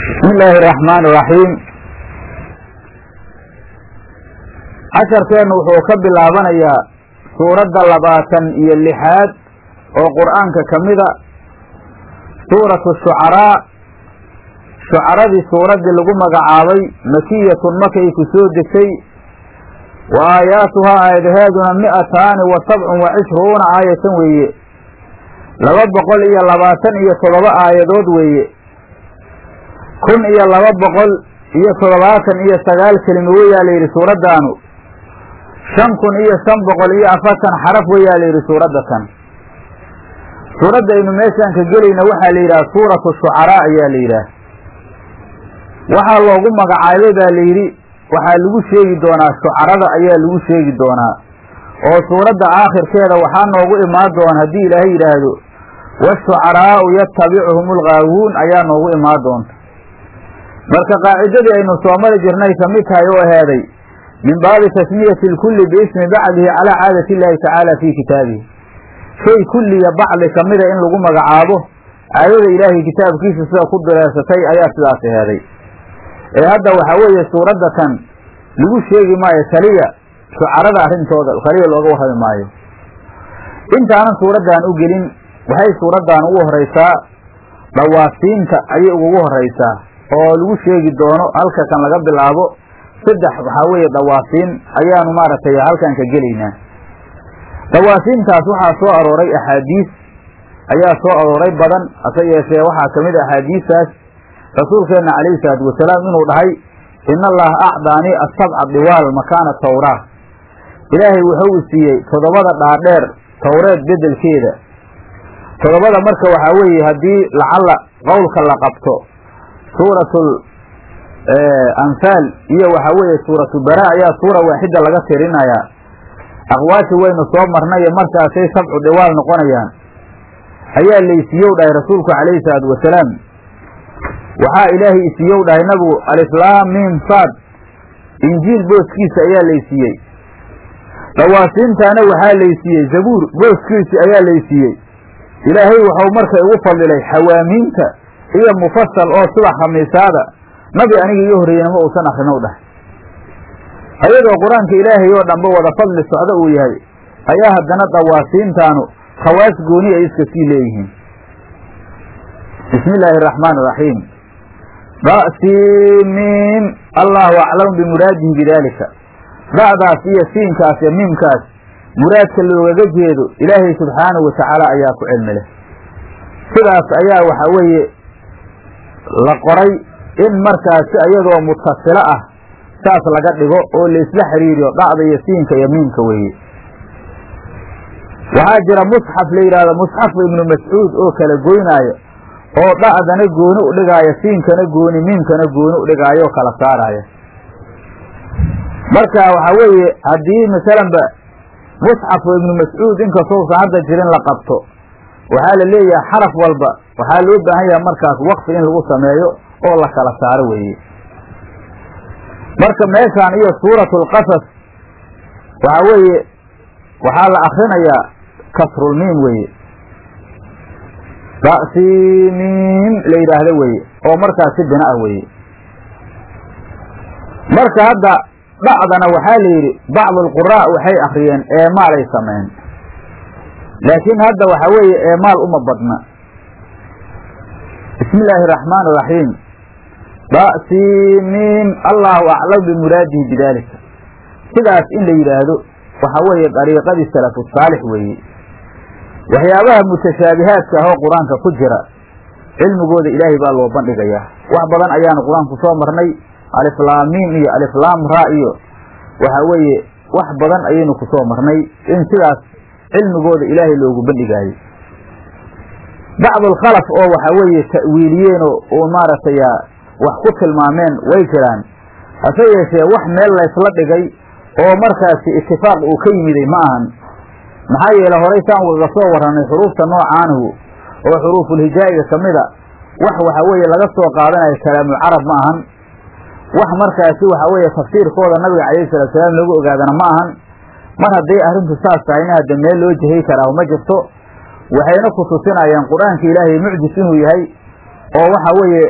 bismi illaahi araxmaani iraxiim casharkeennu wuxuu ka bilaabanayaa suuradda labaatan iyo lixaad oo qur'aanka ka mida suuratu shucaraa shucaradii suuraddii lagu magacaabay makiyatun makay ku soo degtay wa aayaatuhaa aayadaheeduna mi'ataani wa sabcun wa cishruuna aayatan weeye laba boqol iyo labaatan iyo toddoba aayadood weeye kun iyo laba boqol iyo toddobaatan iyo sagaal kelimo weyaa la yidhi suuraddaanu shan kun iyo shan boqol iyo afartan xaraf weyaa la yidhi suuradda tan suuraddaynu meeshaan ka gelayna waxaa la yidhaha suuratu shucaraa ayaa la yidhaah waxaa loogu magacaabay baa la yidhi waxaa lagu sheegi doonaa shucarada ayaa lagu sheegi doonaa oo suuradda aakhirkeeda waxaa noogu imaan doona haddii ilaahay yidhaahdo washucaraa'u yatabicuhum algaawuun ayaa noogu imaan doonta marka qaacidadii aynu soo mari jirnay ka mid tahay oo aheeday min baabi tasmiyati lkulli biismi bacdihi calaa caadati illaahi tacaala fii kitaabihi shay kulliya bacdi ka mida in lagu magacaabo caadada ilaahay kitaabkiisa sida ku direersatay ayaa sidaas aheeday ee hadda waxaa weeye suuradda tan lagu sheegi maayo kaliya shucarada arrintooda kaliya looga warrami maayo intaanan suuraddan u gelin waxay suuraddan ugu horraysaa dhawaasiinta ayay ugugu horraysaa oo lagu sheegi doono halka kan laga bilaabo saddex waxaa weeye dhawaasiin ayaanu maaragtay halkan ka gelaynaa dhawaasiintaas waxaa soo arooray axaadiis ayaa soo arooray badan hase yeeshee waxaa ka mid a axaadiistaas rasuulkeenna calayhi salaatu wasalaam inuu dhahay ina allaha acdaanii asabca diwaal makaana tawraa ilaahay wuxuu i siiyey toddobada dhaadheer towreed beddelkeeda toddobada marka waxaa weeye haddii lacalla qowlka la qabto suuratul anfaal iyo waxaa weeye suuratu bara ayaa suura waaxida laga tirinayaa aqwaashi waynu soo marnayo markaasay sabcu dhiwaal noqonayaan ayaa laysiiyow dhahay rasuulku calayhi salaatu wasalaam waxaa ilaahay isiiyow dhahay nabigu alislaam miim saad injiil booskiisa ayaa laysiiyey dhawaasiintaana waxaa laysiiyey zabuur booskiisi ayaa laysiiyey ilaahay waxau marka igu fadilay xawaamiinta iyo mufasal oo sida khamiisaada nabi aniga iyo horreeyena ma uusan akrinow dhahay ayadoo qur-aanka ilaahay oo dhanba wada fadli socdo uu yahay ayaa haddana dhawaasiintaanu khawaas gooni ay iska sii leeyihiin bismi illaahi araxmaan iraxiim da'siimiim allahu aclamu bimuraadihi bidaalika da'daas iyo siinkaas iyo miimkaas muraadka loogaga jeedo ilaahay subxaanahu watacaala ayaa ku cilmi leh sidaas ayaa waxaa weeye la qoray in markaasi ayadoo mutasilo ah saas laga dhigo oo laysla xiriiriyo dhacda iyo siinka iyo miimka weeye waxaa jira musxaf la yidhahdo musxafu ibnu mascuud oo kala goynaayo oo dha'dana gooni u dhigaayo siinkana gooni miimkana gooni u dhigaayo oo kala saaraayo marka waxaa weeye haddii masalanba musxafu ibnu mascuud inkastousan hadda jirin la qabto waxaa la leeyahay xaraf walba waxaa loo baahan yahay markaas waqfi in lagu sameeyo oo la kala saaro weeye marka meeshaan iyo suuratulqasas waxaa weeye waxaa la akrinayaa kasrulmiim weeye da'siimiim la yidhaahdo weeye oo markaas si bina ah weeye marka hadda dhacdana waxaa la yidhi bacdu alquraa waxay akriyeen eemaalay sameyn laakiin hadda waxaa weeye eemaal uma badna bismi illaahi araxmaan iraxiim da'siimiim allahu aclam bimuraadihi bidaalika sidaas in la yidhaahdo waxaa weeye dariiqadii salafu saalix weeye waxyaabaha mutashaabihaadka ah oo qur-aanka ku jira cilmigooda ilaahay baa loo bandhigayaa wax badan ayaanu qur-aanku soo marnay aliflaamiim iyo aliflaam ra iyo waxaa weeye wax badan ayaynu ku soo marnay in sidaas cilmigooda ilaahay loogu bandhigaayo bacdulkhalaf oo waxaa weeye ta'wiiliyeenoo oo maaragtay wax ku tilmaameen way jiraan hase yeeshee wax meel laysla dhigay oo markaasi itifaaq uu ka yimiday ma ahan maxaa yeele horay saan ugaga soo warranay xuruufta noocaanihu oo xuruufulhijaa'iga ka mida wax waxaa weeye laga soo qaadanayo kalaamul carab ma ahan wax markaasi waxaa weeye tafsiirkooda nabiga calayhi salatu salaam loogu ogaadana ma ahan mar hadday arrintu saas tahayna hadda meel loo jihay karaahu ma jirto waxayna ku tusinayaan qur-aanka ilaahay mucjis inuu yahay oo waxa weeye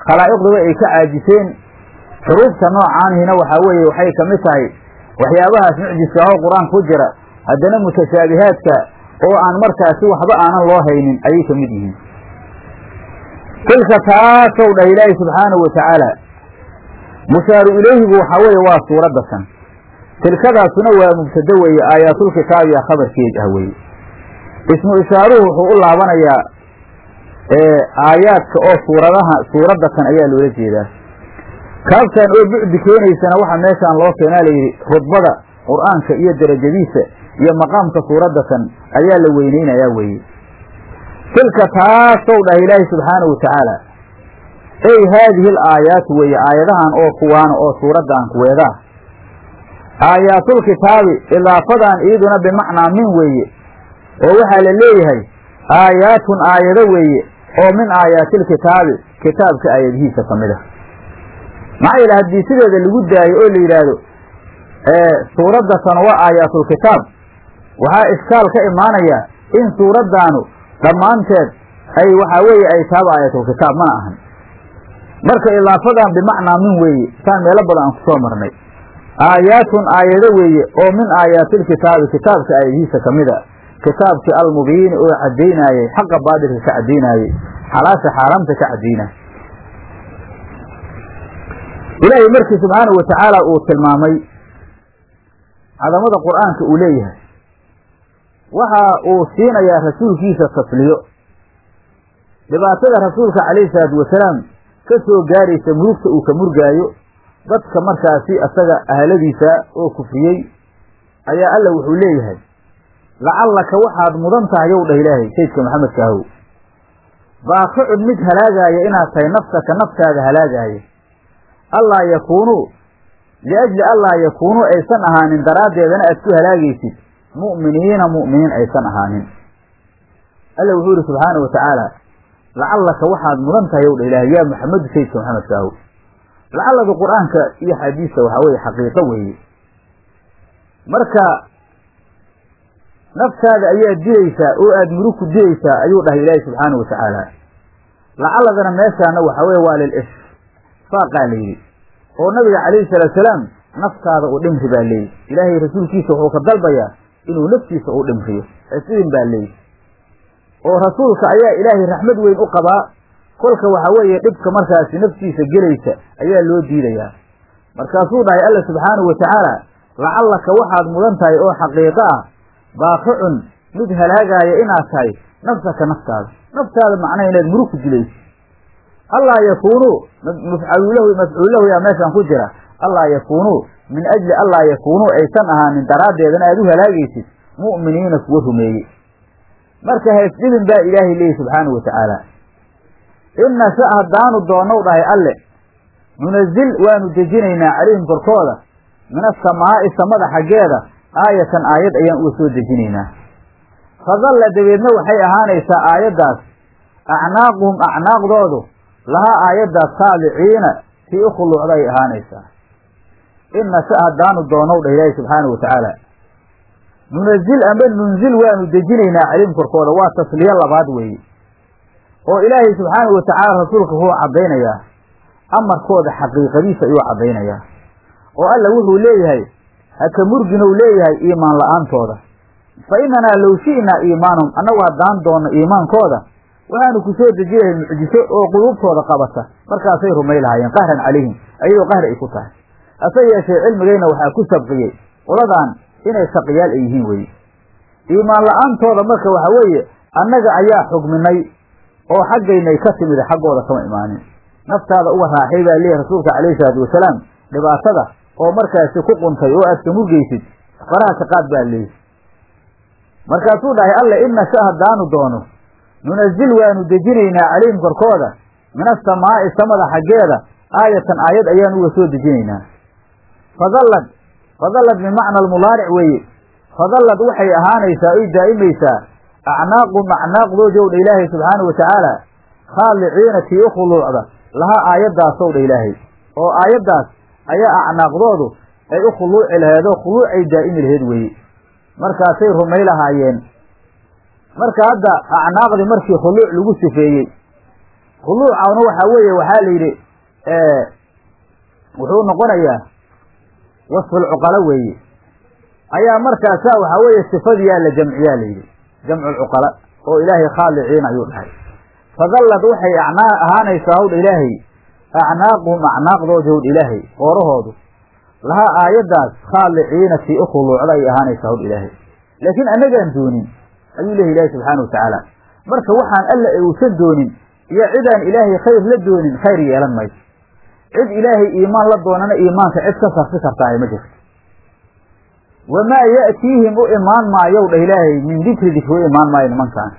khalaa'iqduba ay ka caajiseen xuruufta noocaanihina waxaa weeye waxay ka mid tahay waxyaabahaas mucjiska oo qur-aanka ku jira haddana mutashaabihaadka oo aan markaasi waxba aanan loo haynin ayay ka mid yihiin tilka taasow dhah ilaahi subxaanahu watacaala mushaaru ilayhigu waxaa weeye waa suuradda san tilkadaasuna waa mubtado weeye aayaatulkitaabiya khabarkeed ah weeye ismu ishaaruhu wuxuu u laabanayaa aayaadka oo suuradaha suuradda kan ayaa loola jeedaa kaabtan oo bucdi keenaysana waxaa meeshaan loo keenaa layidhi rudbada qur'aanka iyo derajadiisa iyo maqaamka suuradda kan ayaa la weyneynayaa weeye tilka taasow dhah ilaahi subxaanahu watacaala ey haadihi al aayaatu weeye aayadahan oo kuwaana oo suuraddan kuweedaa aayaatulkitaabi idaafadan iyaduna bimacnaa min weeye oo waxaa la leeyahay aayaatun aayado weeye oo min aayaatilkitaabi kitaabka aayadihiisa ka mid ah maxaa yeele haddii sideeda lagu daayo oo la yidhaahdo suuradda tan waa aayaatulkitaab waxaa ishkaal ka imaanaya in suuraddaanu dhammaanteed ay waxaa weeye ay taaba aayatulkitaab mana ahan marka idaafadan bimacnaa min weeye saan meelo badan aan ku soo marnay aayaatun aayado weeye oo min aayaatilkitaabi kitaabka aayadihiisa ka mid a kitaabkii almubiini oo cadaynaayey xaqa baadilka ka cadaynaayey xalaasha xaaraamta ka cadaynaayey ilaahay markii subxaanahu watacaala uu tilmaamay cadamada qur'aanka uu leeyahay waxa uu siinayaa rasuulkiisa tasliyo dhibaatada rasuulka calayhi salaatu wasalaam ka soo gaaraysa murugta uu ka murgaayo dadka markaasi asaga ahladiisa oo kufriyey ayaa alla wuxuu leeyahay lacallaka waxaad mudan tahay yow dhah ilaahay saydka maxamedka ahow baaqicun mid halaagaaya inaad tahay nafsaka naftaada halaagaaya allaa yakuunuu liajli allaa yakuunuu aysan ahaanin daraaddeedana aad ku halaagaysid mu'miniina mu'miniin aysan ahaanin alla wuxuu yihi subxaanau watacaala lacallaka waxaad mudan tahay yow dha ilaahay yaa maxamedu saydka maxamedka ahow lacalladu qur-aanka iyo xadiista waxaa weeye xaqiiqo weeye marka naftaada ayaad dilaysaa oo aad murug ku dilaysaa ayuu dhahay ilaahi subxaana wa tacaala lacaladana meeshaana waxaa weye waa lil ishfaaqaa layidhi oo nabiga calayhi salaatu salaam naftaada u dhimri baa leeyihi ilaahay rasuulkiisa wuxuu ka dalbayaa inuu naftiisa u dhimriyo isidin baa leeyihi oo rasuulka ayaa ilaahay raxmad weyn u qabaa kolka waxaa weeye dhibka markaasi naftiisa gelaysa ayaa loo diidayaa markaasuu dhahay alla subxaanahu wa tacaala lacallaka waxaad mudan tahay oo xaqiiqo ah baaqicun mid halaagaaya inaad tahay nafsaka naftaada naftaada macnaha inaad murug ku dilayso allaa yakuunuu mafcalulahu mafcuullahu yaa meeshaan ku jira allaa yakuunuu min ajli allaa yakuunuu aysan ahaanin daraaddeedana aad u halaagaysid mu'miniina kuwa rumeeye marka haysdhibin baa ilaahay leeyahy subxaanahu wa tacaala in nasha haddaanu doonnow dhahay alle nunazil waanu dejinaynaa calayhim korkooda min asamaa'i samada xaggeeda aayatan aayad ayaan uga soo dejinaynaa fadalla dabeedna waxay ahaanaysaa aayaddaas acnaaquhum acnaaqdoodu lahaa aayaddaas taabiciina tii u khuluucda ay ahaanaysaa in nasha haddaanu doonow dhah ilaahi subxaanahu wa tacaala nunazil amba nunzil waanu dejinaynaa calayhim korkooda waa tasliyo labaad weeye oo ilaahay subxaanahu wa tacaala rasuulka wuxuu caddaynayaa amarkooda xaqiiqadiisa ayuu caddaynayaa oo alla wuxuu leeyahay haka murginow leeyahay iimaan la-aantooda fa innanaa low shi'naa iimaanahum annagu haddaan doonno iimaankooda waxaanu ku soo deji lahay mucjiso oo quluubtooda qabata markaasay rumay lahaayeen qahran calayhim ayadoo qahr ay ku tahay hase yeeshee cilmigayna waxaa ku sabqiyey qoladan inay shaqiyaal ay yihiin weye iimaan la-aantooda marka waxa weeye annaga ayaa xugminay oo xaggaynay ka timida xaggooda kama imaanin naftaada uga raaxay baa leeyahy rasuulka calayhi salaatu wasalaam dhibaatada oo markaasi ku quntay oo aad ka murgaysid faraha ka qaad baa leeyihi markaasuu dhahay alle in nasha haddaanu doono nunazil waanu dejinaynaa calayhim korkooda min asamaa'i samada xaggeeda aayatan aayad ayaan uga soo dejinaynaa fadallad fadallad bimacna almudaaric weeye fadallad waxay ahaanaysaa oy daa'imaysaa acnaaqum acnaaqdoodii ow dha ilaahay subxaanahu wa tacaala khaaliciina tii u khuluucda lahaa aayaddaasow dha ilaahay oo aayaddaas ayaa acnaaqdoodu ay u khuluuci laheedoo khuluucay daa'imi laheed weeye markaasay rumay lahaayeen marka hadda acnaaqdii markii khuluuc lagu sifeeyey khuluucana waxaa weeye waxaa la yidhi wuxuu noqonayaa wasfulcuqala weeye ayaa markaasa waxaa weeye sifadiyaa la jamciyaa la yidhi jamculcuqala oo ilaahay khaaliciin ayuu dhahay fadallad waxay acnaa ahaanaysaa hawdha ilaahay acnaaquhum acnaaqdooda howdha ilaahay qoorahoodu lahaa aayaddaas khaaliciina tii u khuluucda ay ahaanaysaa howdha ilaahay laakiin annagaan doonin ayuu leehay ilaahay subxaana watacaala marka waxaan alla uusan doonin iyo cidaan ilaahay khayr la doonin khayr yeelan mayso cid ilaahay iimaan la doonana iimaanka cid ka sarfi kartaaye ma jirto wamaa ya'tiihim u imaan maayow dhah ilaahay min dikri dikri u imaan maayo nimankaan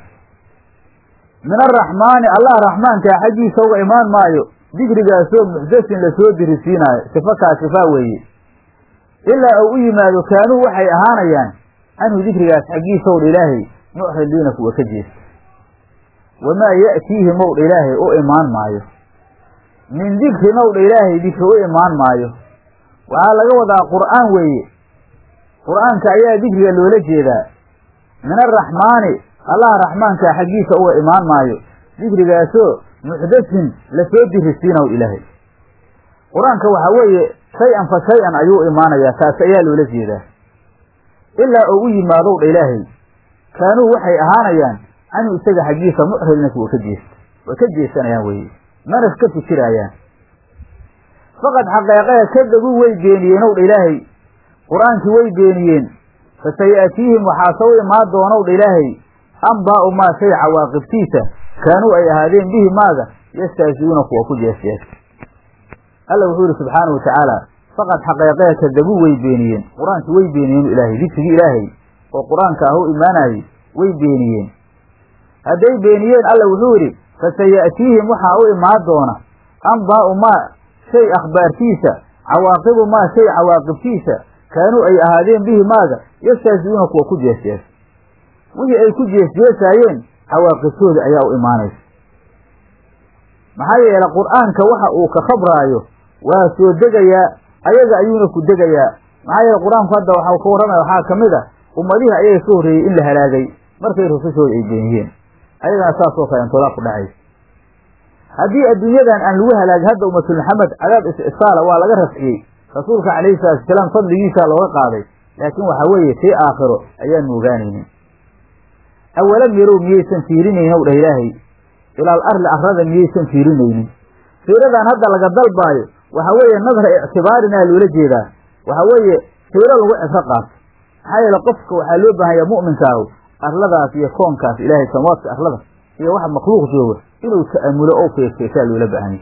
min araxmaani allah raxmaankaa xaggiisa uga imaan maayo dikrigaasoo muxdasin lasoo dirisiinaayo sifo kaa sifaa weeye ilaa uu u yimaado kaanuu waxay ahaanayaan canhu dikrigaas xaggiisa owdha ilaahay mucridiina kuwa ka jeesta wamaa ya'tiihim owdha ilaahay u imaan maayo min dikrin owdha ilaahay dikri u imaan maayo waxaa laga wadaa qur'aan weeye qur'aanka ayaa dikriga loola jeedaa min araxmaani allah raxmaankaa xaggiisa uga imaan maayo dikrigaasoo muxdasin lasoo dirisiinaw ilaahay qur-aanka waxaa weeye shay-an fa shay-an ayuu imaanayaa taas ayaa loola jeedaa ilaa oo u yimaadow dha ilaahay kaanuu waxay ahaanayaan canhu isaga xaggiisa mucridna kuwa ka jeesta way ka jeesanayaan weye mana ka fikiraayaan faqad xaqeeqee kadabuu way beeniyeen ow dha ilaahay qur-aankii way beeniyeen fasayaatiihim waxaase u imaan doonow dha ilaahay ambaa'u maa shay cawaaqibtiisa kaanuu ay ahaadeen bihi maaga yastahzi'uuna kuwa ku jeesjeesta alla wuxuu yihi subxaanau watacaala faqad xaqeeqee kadabuu way beeniyeen qur-aankii way beeniyeen ilaahay dikrigii ilaahay oo qur-aanka ah u imaanayay way beeniyeen hadday beeniyeen alla wuxuu yidhi fasaya'tiihim waxaa u imaan doona ambaa'u maa shay akhbaartiisa cawaaqibu maa shay cawaaqibtiisa kaanuu ay ahaadeen bihi maaga yastahzi'uuna kuwa ku jeesjeesa wixii ay ku jeesjeesaayeen cawaaqibtooda ayaa u imaanaysa maxaa yeele qur-aanka waxa uu ka khabraayo waa soo degayaa ayaga ayuuna ku degayaa maxaa yeele qur-aanku hadda waxau ka warramaya waxaa ka mid a ummadihii ayaga ka horreeyey in la halaagay markay rusushooda ay beeniyeen ayagana saasoo kalentoodaa ku dhacaysa haddii adduunyadan aan lagu halaagin hadda ummatul maxamed cadaab is-isaala waa laga rafciyey rasuulka calayhi salatu wasalaam fadligiisaa looga qaaday laakiin waxaa weeye tii aakhiro ayaan moogaanaynin awalam yarow miyaysan fiirinaynin ow dhah ilaahay ilaal arli arrada miyaysan fiirinaynin fiiradan hadda laga dalbaayo waxaa weeye nadra ictibaarinaa loola jeedaa waxaa weeye fiiro lagu cibro qaato maxaa yeele qofka waxaa loo baahanya mu'minkaahu arladaas iyo koonkaas ilaahay samawaadka arlada iyo waxa makhluuq jooga inuu ta'amulo oo feerfeesaa loola baahanya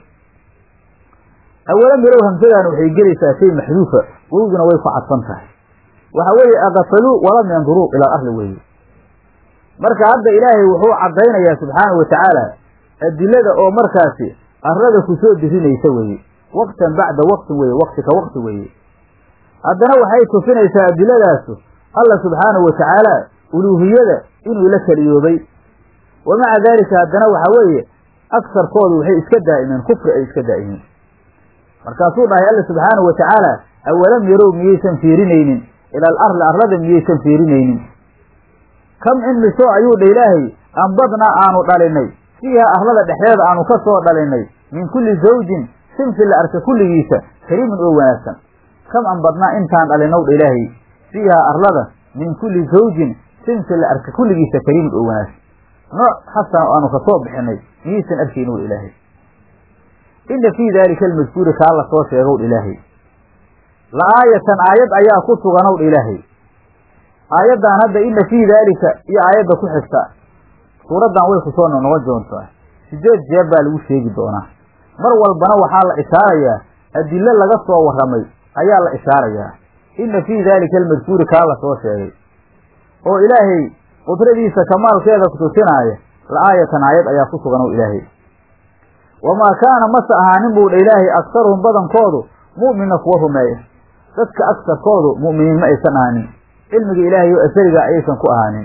awalam yarow hamsadan waxay gelaysaa shay maxduufa wowduna way ku cadfan tahay waxa weeye akafaluu walam yanduruu ilaa arli weeye marka hadda ilaahay wuxuu caddaynayaa subxaanahu watacaala adilada oo markaasi arlada ku soo dirinaysa weeye waqtan bacda waqtin weeye waqti ka waqti weeye haddana waxay tusinaysaa adiladaasu alla subxaanahu watacaala uluuhiyada inuu la keliyoobay wa maca daalika haddana waxaa weeye agsarkoodu waxay iska daa'imeen kufri ay iska daa'imeen markaasuu dhahay alla subxaanahu watacaala awalam yarow miyaysan fiirinaynin ila al arli arlada miyaysan fiirinaynin kam in misoo ayuu dha ilaahay ambadnaa aanu dhalinay fiiha arlada dhexdeeda aanu ka soo dhalinay min kulli zawjin sinfi la arka kulligiisa kariimin oo wanaagsan kam ambadnaa intaan dhalinow dha ilaahay fiihaa arlada min kulli zawjin sinfi la arka kulligiisa kariimin oo wanaagsan nooc xasan oo aanu ka soo bixinay miyaysan arkaynow dha ilaahay inna fii daalika almadkuuri kaa la soo sheegow dha ilaahay la aayatan aayad ayaa ku suganow dha ilaahay aayaddan hadda inna fii daalika iyo aayadda ku xigta suuraddan way ku soo noqon doontaa sideed jeer baa lagu sheegi doonaa mar walbana waxaa la ishaarayaa adilo laga soo warramay ayaa la ishaarayaa inna fii daalika almadkuuri kaa la soo sheegay oo ilaahay qudradiisa kamaalkeeda kutusinaaya la aayatan aayad ayaa ku sugan oo ilaahay wamaa kaana mase ahaanin buu dha ilaahay aktaruhum badankoodu mu'mina kuwa rumeeya dadka agsarkoodu mu'miniin ma aysan ahaanin cilmiga ilaahay oo asariga ayaysan ku ahaanin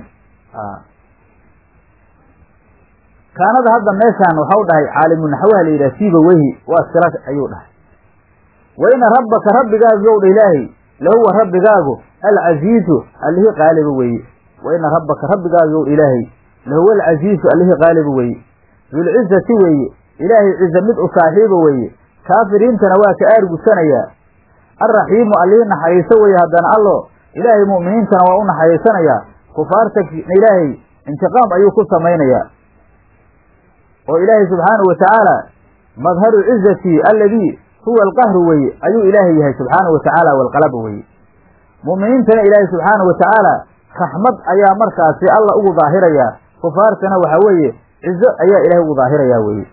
kaanada hadda meeshaan waxau dhahay caalimu naxwaha la yidhaha siiba wehi waa sila ayuu dhahay wa ina rabbaka rabbigaagu yow dha ilaahay lahuwa rabbigaagu alcasiizu allihii qaaliba weeye wa ina rabbaka rabbigaagu yow dha ilaahay lahuwa alcasiizu allihii qaaliba weeye dulcizati weeye ilaahay cize mid u saaxiiba weeye kaafiriintana waa ka aargudsanayaa alraxiimu allihii naxariiso weeye haddana allo ilaahay mu'miniintana waa u naxariisanayaa kufaarta ilaahay intiqaam ayuu ku samaynayaa oo ilaahay subxaanahu watacaala madharu cizatii alladii huwa alqahru weeye ayuu ilaahay yahay subxaanahu watacaala walqalaba weeye mu'miniintana ilaahay subxaanahu watacaala raxmad ayaa markaasi alla ugu daahirayaa kufaartana waxa weeye cizo ayaa ilaahay ugu daahirayaa weeye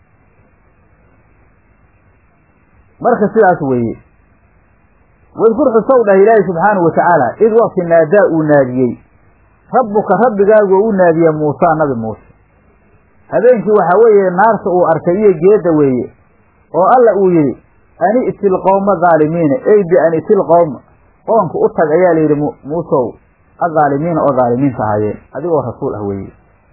marka sidaas weeye wadkur xusow dhah ilaahay subxaanahu watacaala id waqti naadaa uu naadiyey rabbuka rabbigaagu oo u naadiya muusaa nabi muuse habeenkii waxaa weeye naarta uu arkay iyo geedda weeye oo alla uu yidhi ani itil qowma dhaalimiina ey bi an itil qowma qoonka u tag ayaa layidhi muusow adhaalimiina oo dhaalimiinta ahaayeen adigoo rasuul ah weeye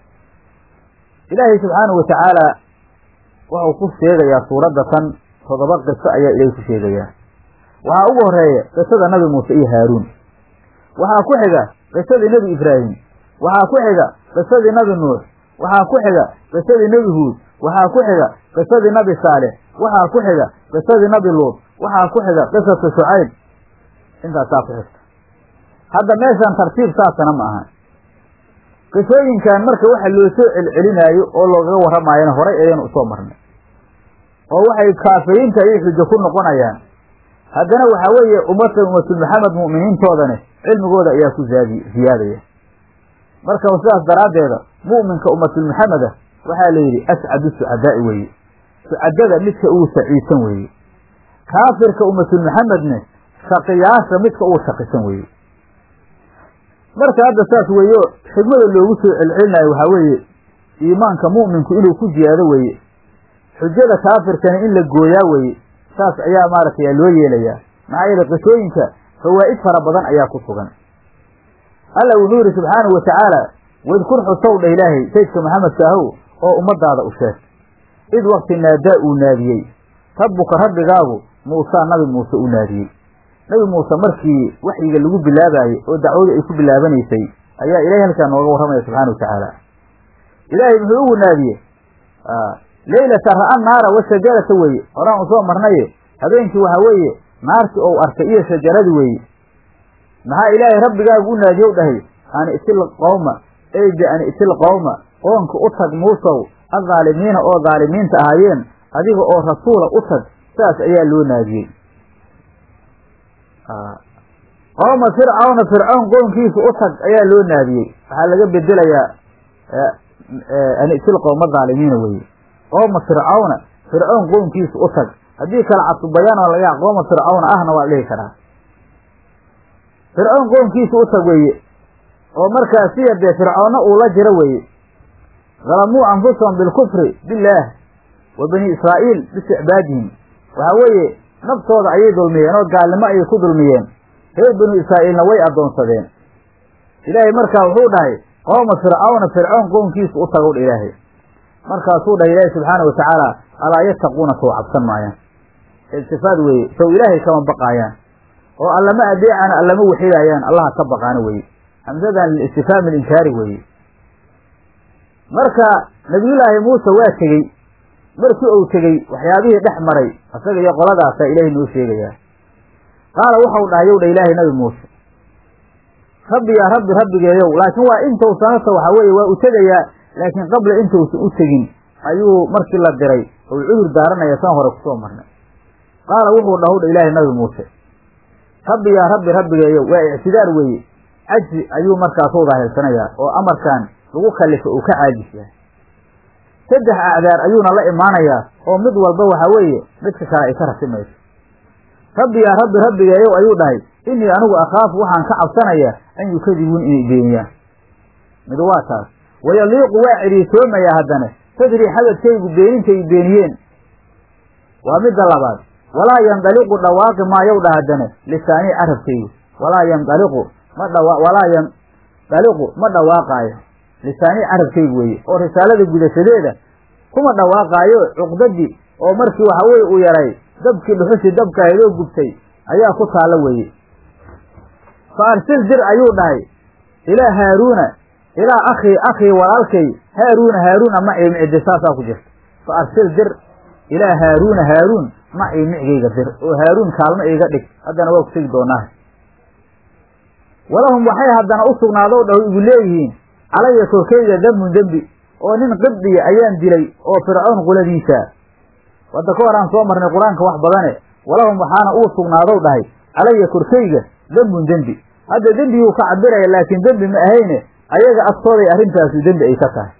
ilaahay subxaanahu watacaala wuxuu ku sheegayaa suuradda tan toddoba qiso ayaa ilaahay ku sheegayaa waxaa ugu horeeya qisada nabi muuse iyo haaruun waxaa ku xiga qisadii nebi ibraahim waxaa ku xiga qisadii nabi nuux waxaa ku xiga qisadii nebi huud waxaa ku xiga qisadii nabi saalex waxaa ku xiga qisadii nabi luud waxaa ku xiga qisatu shucayb intaasaa ku xigta hadda meeshan tartiib saasana ma aha qisooyinkan marka waxa loo soo celcelinaayo oo loogaga warramaayana horay ayaynu usoo marnay oo waxay kaafiriinta ayay xujo ku noqonayaan haddana waxaa weeye ummadda ummatul maxamed mu'miniintoodani cilmigooda ayaa ku zaadi ziyaadaya marka sidaas daraaddeeda mu'minka ummatul maxameda waxaa la yidhi ascadu sucadaa'i weeye sucadada midka ugu saciidsan weeye kaafirka ummatul maxamedne shaqiyaasha midka ugu shaqisan weeye marka hadda saas weeyo xigmada loogu soo celcelinayo waxaa weeye iimaanka mu'minku inuu ku ziyaado weeye xujada kaafirkana in la gooyaa weeye saas ayaa maaragtay loo yeelayaa maxaa yeele qisooyinka fawaa'id fara badan ayaa ku sugan alla wuxuu yidhi subxaanahu watacaala wadkur xusow dha ilaahay saydka maxamedka ahow oo ummadaada u sheeg id wakti naadaa uu naadiyey rabbuka rabbigaagu muusaa nabi muuse u naadiyey nabi muuse markii waxyiga lagu bilaabaayey oo dacwadu ay ku bilaabanaysay ayaa ilahay halkaa nooga warramaya subxana wa tacaala ilaahay muxuu ugu naadiyey leylata ra'a naara wa shajarata weeye horaan u soo marnaye habeenkii waxaa weeye naartii ou arkay iyo shajaradii weeye maxaa ilaahay rabbigaagu u naadiyow dhahay an itil qowma ey bi an itil qowma qoonka u tag muusow adhaalimiina oo dhaalimiinta ahaayeen adiga oo rasuula u tag saas ayaa loo naadiyey qowma fircawna fircown qoonkiisa u tag ayaa loo naadiyey waxaa laga bedelayaa an itil qowma dhaalimiina weeye qooma fircawna fircown qoonkiisa u tag haddii kale casubayaan oo laga qooma fircawna ahna waa dhihi karaa fircown qoonkiisa u tag weeye oo markaas siya dee fircoonna uu la jiro weeye dalamuu anfusahum bilkufri billaah wa bani israa'iil bisticbaadihim waxaa weeye naftooda ayay dulmiyeen oo gaalnimo ayay ku dulmiyeen reer banu israa'iilna way addoonsadeen ilaahay markaa wuxuu dhahay qooma fircawna fircown qoonkiisa u tagow dha ilaahay markaasuu dhahay ilaahay subxaana wa tacaala alaa yattaquuna sow cabsan maayaan iltifaad weeye sow ilaahay kama baqaayaan oo allama adeecana allama waxidaayaan allaha ka baqaana weeye hamsadan lilistifhaami alinkaari weeye marka nabiyullaahi muuse waa tegey markii uu tegey waxyaabihii dhex maray isaga iyo qoladaasaa ilaahay noo sheegayaa qaala waxau dhahay yow dha ilaahay nabi muuse rabbi yaa rabbi rabbigeeyow laakiin waa intausan hata waxaa weeye waa u tegayaa laakiin qabla intausan u tegin ayuu markii la diray ou cudur daaranaya san hore kusoo marnay qaala wuxuu dhahow dha ilaahay nabi muuse rabbi yaa rabbi rabbigeeyow waa ictidaar weeye cajzi ayuu markaasu daahilsanayaa oo amarkan lagu kallifo uu ka caajis yahay saddex acdaar ayuuna la imaanayaa oo mid walba waxaa weeye midka kale ay ka rasimayso rabbi yaa rabbi rabbigeeyow ayuu dhahay innii anigu akhaafu waxaan ka cabsanayaa an yukadibuun inay beeniyaan mid waa taas wayaliiqu waa cidhiisoomayaa haddana sadrii xabadkaygu beeninta ay beeniyeen waa midda labaad walaa yandaliqu dhawaaqi maayow dha haddana lisaanii carabkaygu walaa yandaliqu ma dhawa walaa yandaliqu ma dhawaaqaayo lisaanii carabkaygu weeye oo risaalada gudashadeeda kuma dhawaaqaayo cuqdadii oo markii waxa weye uu yaray dabkii dhuxushii dabka ahayd oo gubtay ayaa ku taalla weeye fa arsil dir ayuu dhahay ilaa haaruuna ilaa akhii akhii walaalkay haaruuna haaruuna ma ciimi ciddi saasaa ku jirta fa arsil dir ilaa haaruuna haaruun macii micgayga dir oo haaruun kaalmo iiga dhig haddana waa ku tegi doonaa walahum waxay haddana u sugnaadow dhaw igu leeyihiin calaya korkayga dembun dembi oo nin qibdiya ayaan dilay oo fircoon quladiisa wadda ka hor aan soo marnay qur-aanka wax badane walahum waxaana uu sugnaadow dhahay calaya korkayga dembun dembi hadda dembiguu ka cabiraya laakiin dembi ma ahayne ayaga agtooday arrintaasu dembi ay ka tahay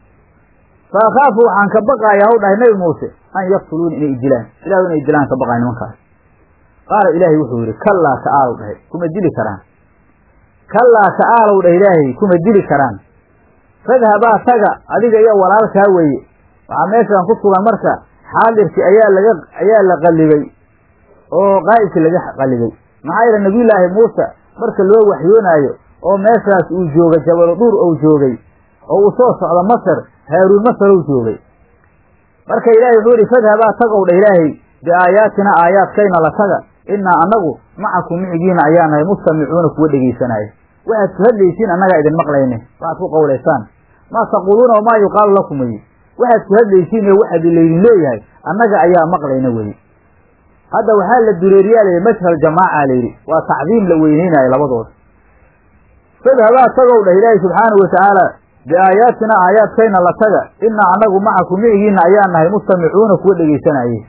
fa akhaafu waxaan ka baqaaya haw dhahay nabi muuse an yaqtuluuni inay idilaan ilahu inay dilaan ka baqaaya nimankaas qaala ilaahay wuxuu yidhi kallaa ta'aalow dhahay kuma dili karaan kallaa ta'aalow dhah ilaahay kuma dili karaan fadhabaa taga adiga iyo walaalkaa weeye waxaa meeshaan ku sugan marka xaadirkii ayaa laga ayaa la qallibay oo qaa'ibkii laga qallibay maxaa yeele nabiyullaahi muuse marka loo waxyoonaayo oo meeshaas uu joogay jabalo dhuur ou joogay oo uu soo socdo masar haaruun masarow joogay marka ilaahay wuxuu yidhi fadhabaa tagow dha ilaahay biaayaatina aayaadkayna la taga innaa annagu macakum micigiina ayaa nahay mustamicuuna kuwa dhegaysanaayo waxaad ku hadlaysiin annagaa idin maqlayne waxaad ku qowlaysaan maa taquuluuna wamaa yuqaalu lakum weye waxaad ku hadlaysiin ee waxaad laydin leeyahay annaga ayaa maqlayna weye hadda waxaa la dureeriyaa layidhi mashhal jamaaca layidhi waa tacdiim la weyneynaayo labadooda fadhabaa tagow dhah ilaahi subxaanahu watacaala biaayaatina aayaadkayna la taga innaa annagu macakum micigiina ayaa nahay mustamicuuna kuwa dhegaysanaaye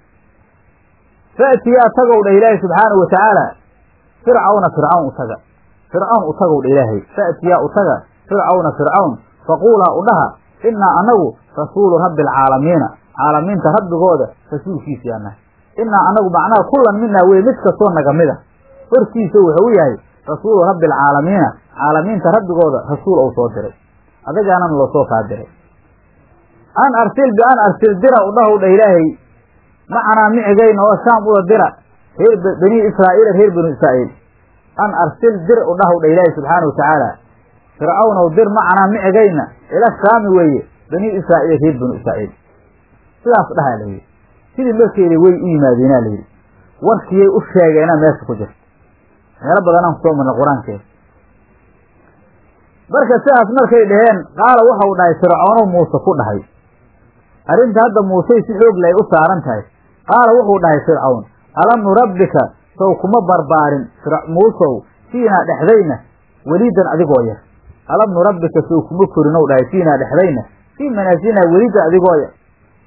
fa'tiyaa tagow dhah ilaahi subxaanahu watacaala fircawna fircawn u taga fircawn u tagow dha ilaahay fa'tiyaa u taga fircawna fircawn faquulaa u dhaha innaa annagu rasuulu rabbi alcaalamiina caalamiinta rabbigooda rasuulkiisiyaa nahay innaa annagu macnaha kullan minaa weye mid kastoo naga mid a hortiisa wuxuu yahay rasuulu rabbi alcaalamiina caalamiinta rabbigooda rasuul ou soo diray adagaanana loo soo kaa diray an arsil bian arsil dira u dhahow dha ilaahay macanaa micigayna oo shaam uda dira reer bani israa'iila reer banu israa'iil an arsil dir u dhahow dha ilaahay subxaana watacaala fircawnow dir macanaa micigayna ila shaami weeye bani israa'iil reer banu israa'iil sidaas dhahaa layidhi sidii markeeda way u yimaadeenaa layidhi warkiyay u sheegeena meesha ku jirta meelo badanaan kusoo marnay qur-aankeeda marka sidaas markay dhaheen qaala waxau dhahay fircoonow muuse ku dhahay arrinta hadda muusey si xoog lay u saaran tahay qaala wuxuu dhahay fircawn alam nurabbika sow kuma barbaarin muusow fiinaa dhexdayna welidan adigoo yar alam nurabbika sow kuma korinow dhahay fiinaa dhexdayna fii manaasilnaa welidan adigoo yar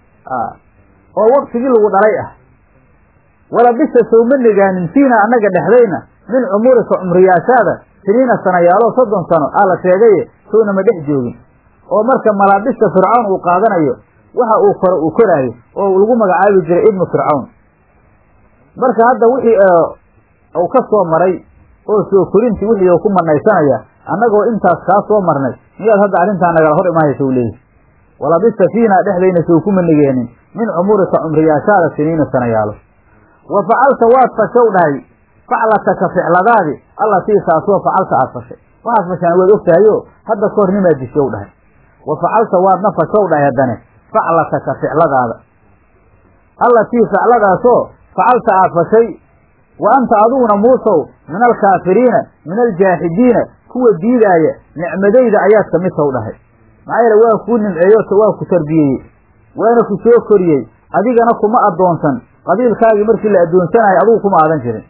oo waktigii lagu dhalay ah walabisa sow ma negaanin fiinaa annaga dhexdayna min cumurika cumriyaashaada siniina sanayaalo soddon sano aa la sheegaye sowna ma dhex joogin oo marka malaabista fircawn uu qaadanayo waxa uu koro uu koraayo oo lagu magacaabi jiray ibnu fircawn marka hadda wixii uu ka soo maray oo soo korintii wixii uu ku manaysanaya annagoo intaas kaa soo marnay miyaad hadda arrintaa nagala hor imaanaysa u leeyahy walabista fiinaa dhexdayna sow kuma nigeenin min cumurika cumriyaashaada siniina sanayaalo wa facalta waad fashow dhahay faclataka ficladaadi allatii taasoo facalta aad fashay waxaad fashaan waad og tahayo hadda kahor nimaad dishow dhahay wa facalta waadna fashow dhahay haddane faclataka ficladaada allatii facladaasoo facalta aad fashay wa anta adiguna muusow min alkaafiriina min aljaaxidiina kuwa diidaaya nicmadayda ayaad ka mid taw dhahay maxaa yeele waa kuu nimceeyo waa ku tarbiyeeyey waana ku soo koriyey adigana kuma addoonsan qabiilkaagii markii la addoonsanayo adigu kuma aadan jirin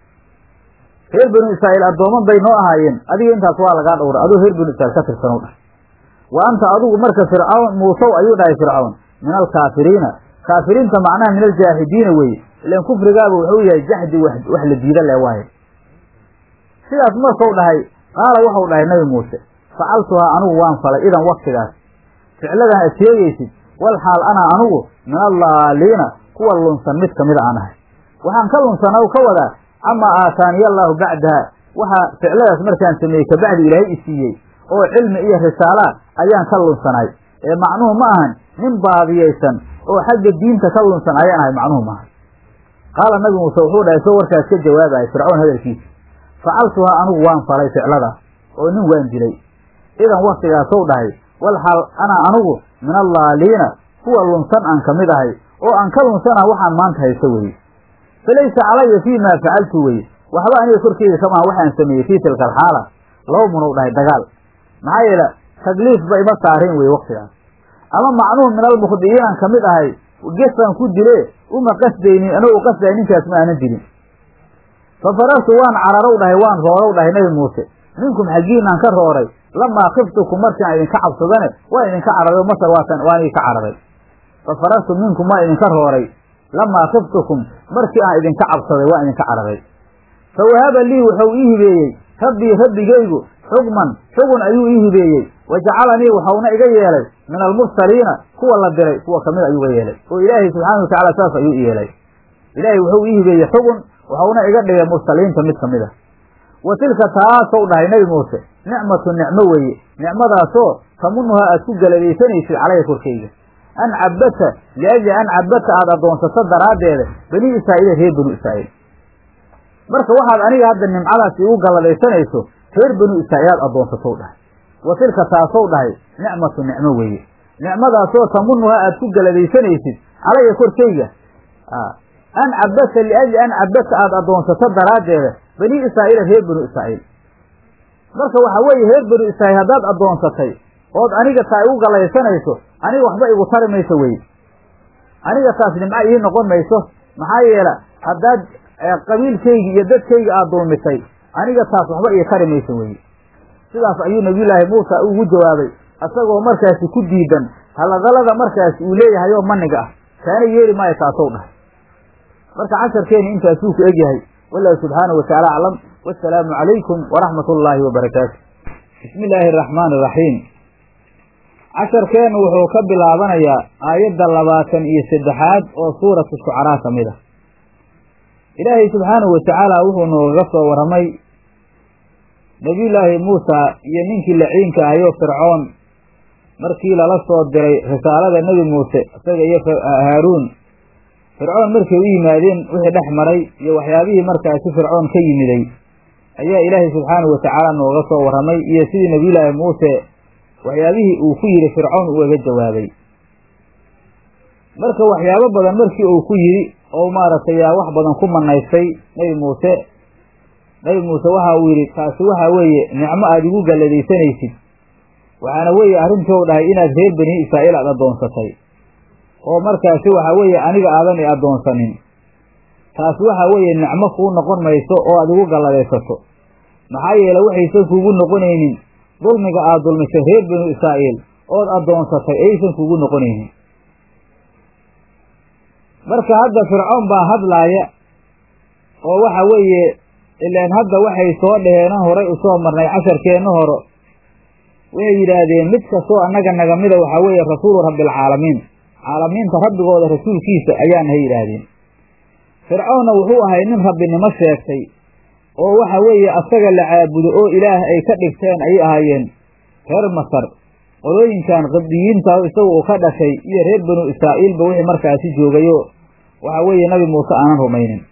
reer banu israa'iil addooman bay noo ahaayeen adiga intaas waa lagaa dhowra aduu reer banu israiil ka tirsanow dhahay wa anta adigu marka fircawn muusow ayuu dhahay fircawn min alkaafiriina kaafiriinta macnaha min aljaaxidiina weeye ilan kufrigaaba wuxuu yahay jaxdi wax la diida le waaye sidaas markau dhahay qaala waxau dhahay nabi muuse facaltuhaa anugu waan falay idan waktigaas ficladan ad sheegaysid wal xaal anaa anugu min allaaliina kuwa lunsan mid kamida aan ahay waxaan ka lunsanaa u ka wadaa camaa aataaniya allaahu bacdaha waxaa ficladaas markaan sameeyey kabacdi ilaahay i siiyey oo cilmi iyo risaalaa ayaan ka lunsanaay ee macnuhu ma ahan nin baadiyaysan oo xagga diinta ka lunsan ayaan ahay macnuhu maaha qaala nabi muuse wuxuu dhahay soo warkaas ka jawaabaya fircawn hadalkiisa facaltuhaa anugu waan falay ficladaas oo nin waan dilay idan waktigaasow dhahay wal xaal anaa anugu min allaaliina kuwa lunsan aan ka mid ahay oo aan ka lunsana waxaan maanta haysto weye falaysa calaya fii maa facaltu weye waxba aniga korkeyda kamaha waxaan sameeyey fii tilka alxaala laba munow dhahay dagaal maxaa yeele takliifba ima saarin weye waktigaas ama macnuhu min almukhdi'iinaan ka mid ahay gesaan ku dile uma qasdaynin anagu qasday ninkaas ma aanan dilin fa farartu waan cararow dhahay waan roorow dhahay nebi muuse minkum xaggiinaan ka rooray lamaa khiftukum markaan idinka cabsadane waa idinka cararay masar waatan waan idinka cararay fa farartu minkum waa idinka rooray lamaa khiftukum markii aan idinka cabsaday waa idinka cararay fa wahaba lii wuxuu ii hibeeyey rabbii rabbigaygu xukman xugun ayuu ii hibeeyey wa jacalanii waxauna iga yeelay min almursaliina kuwa la diray kuwa kamid ayuu iga yeelay oo ilaahay subxaana watacala saas ayuu i yeelay ilaahay wuxuu ii hibeeyey xugun waxauna iga dhigay mursaliinta mid kamid a wa tilka taasow dhahay nebi muuse nicmatu nicmo weeye nicmadaasoo tamunuhaa aad ku galadaysanaysid calaya korkayga an cabbata liajli an cabbata aada addoonsato daraaddeeda bani israa'iila reer banu israa'iil marka waxaad aniga hadda nimcadaas igu galladaysanayso reer banu israa'iil aad addoonsatow dhahay wa tilka taasow dhahay nicmatu nicmo weeye nicmadaasoo tamunuhaa aad ku galadaysanaysid calaya korkayga an cabbata liajli an cabbata aada addoonsato daraaddeeda bani israa'iila reer banu israa'iil marka waxaa weeye reer banu israa'iil haddaad addoonsatay ood aniga taa igu gallaysanayso aniga waxba igu tari mayso weye aniga taas nimco ii noqon mayso maxaa yeela haddaad qabiilkaygi iyo dadkayga aad dulmisay aniga taas waxba ii tari mayso weye sidaas ayuu nabiyullaahi muusa ugu jawaabay isagoo markaasi ku diidan haladalada markaasi uu leeyahay oo maniga ah kaana yeeli maayo taasow dhahay marka casharkeeni intaasuu ku egyahay wallahu subxaanahu watacaala aclam wasalaamu calaykum waraxmat ullaahi wabarakaatu bismi illaahi araxmaani iraxiim casharkeennu wuxuu ka bilaabanayaa aayadda labaatan iyo saddexaad oo suuratu shucaraa ka mid ah ilaahay subxaanahu watacaala wuxuu noogaga soo warramay nebiyullaahi muusa iyo ninkii laciinka ahayoo fircoon markii lala soo diray risaalada nebi muuse isaga iyo haaruun fircoon markay u yimaadeen wixii dhex maray iyo waxyaabihii markaasi fircoon ka yimiday ayaa ilaahay subxaanahu watacaala nooga soo warramay iyo sidii nebiyullaahi muuse waxyaabihii uu ku yidhi fircoon ugaga jawaabay marka waxyaabo badan markii uu ku yidhi oo maaragtay yaa wax badan ku manaystay nebi muuse nebi muuse waxa uu yidhi taasi waxa weeye nicmo aada igu galladaysanaysid waxaana weeye arrintou dhahay inaad reer bani israa'iil aad addoonsatay oo markaasi waxa weeye aniga aadan i addoonsanin taas waxa weeye nicmo kuu noqon mayso oo aad igu galladaysato maxaa yeele waxaysan kuugu noqonaynin dulmiga aad dulmisay reer banu israa'iil ood addoonsatay aysan kuugu noqonaynin marka hadda fircoon baa hadlaaya oo waxa weeye ilaan hadda waxay soo dhaheenan horay usoo marnay casharkeenna horo waxay yidhaahdeen mid kastoo annaga naga mida waxaa weeye rasuulu rabbialcaalamiin caalamiinta rabbigooda rasuulkiisa ayaanahay yidhaahdeen fircoonna wuxuu ahay nin rabbinimo sheegtay oo waxa weeye asaga la caabudo oo ilaah ay ka dhigteen ayay ahaayeen reer masar qolooyinkan qibdiyiinta isaga uu ka dhashay iyo reer banu israa'iilba wixii markaasi joogayoo waxa weeye nabi muuse aanan rumaynin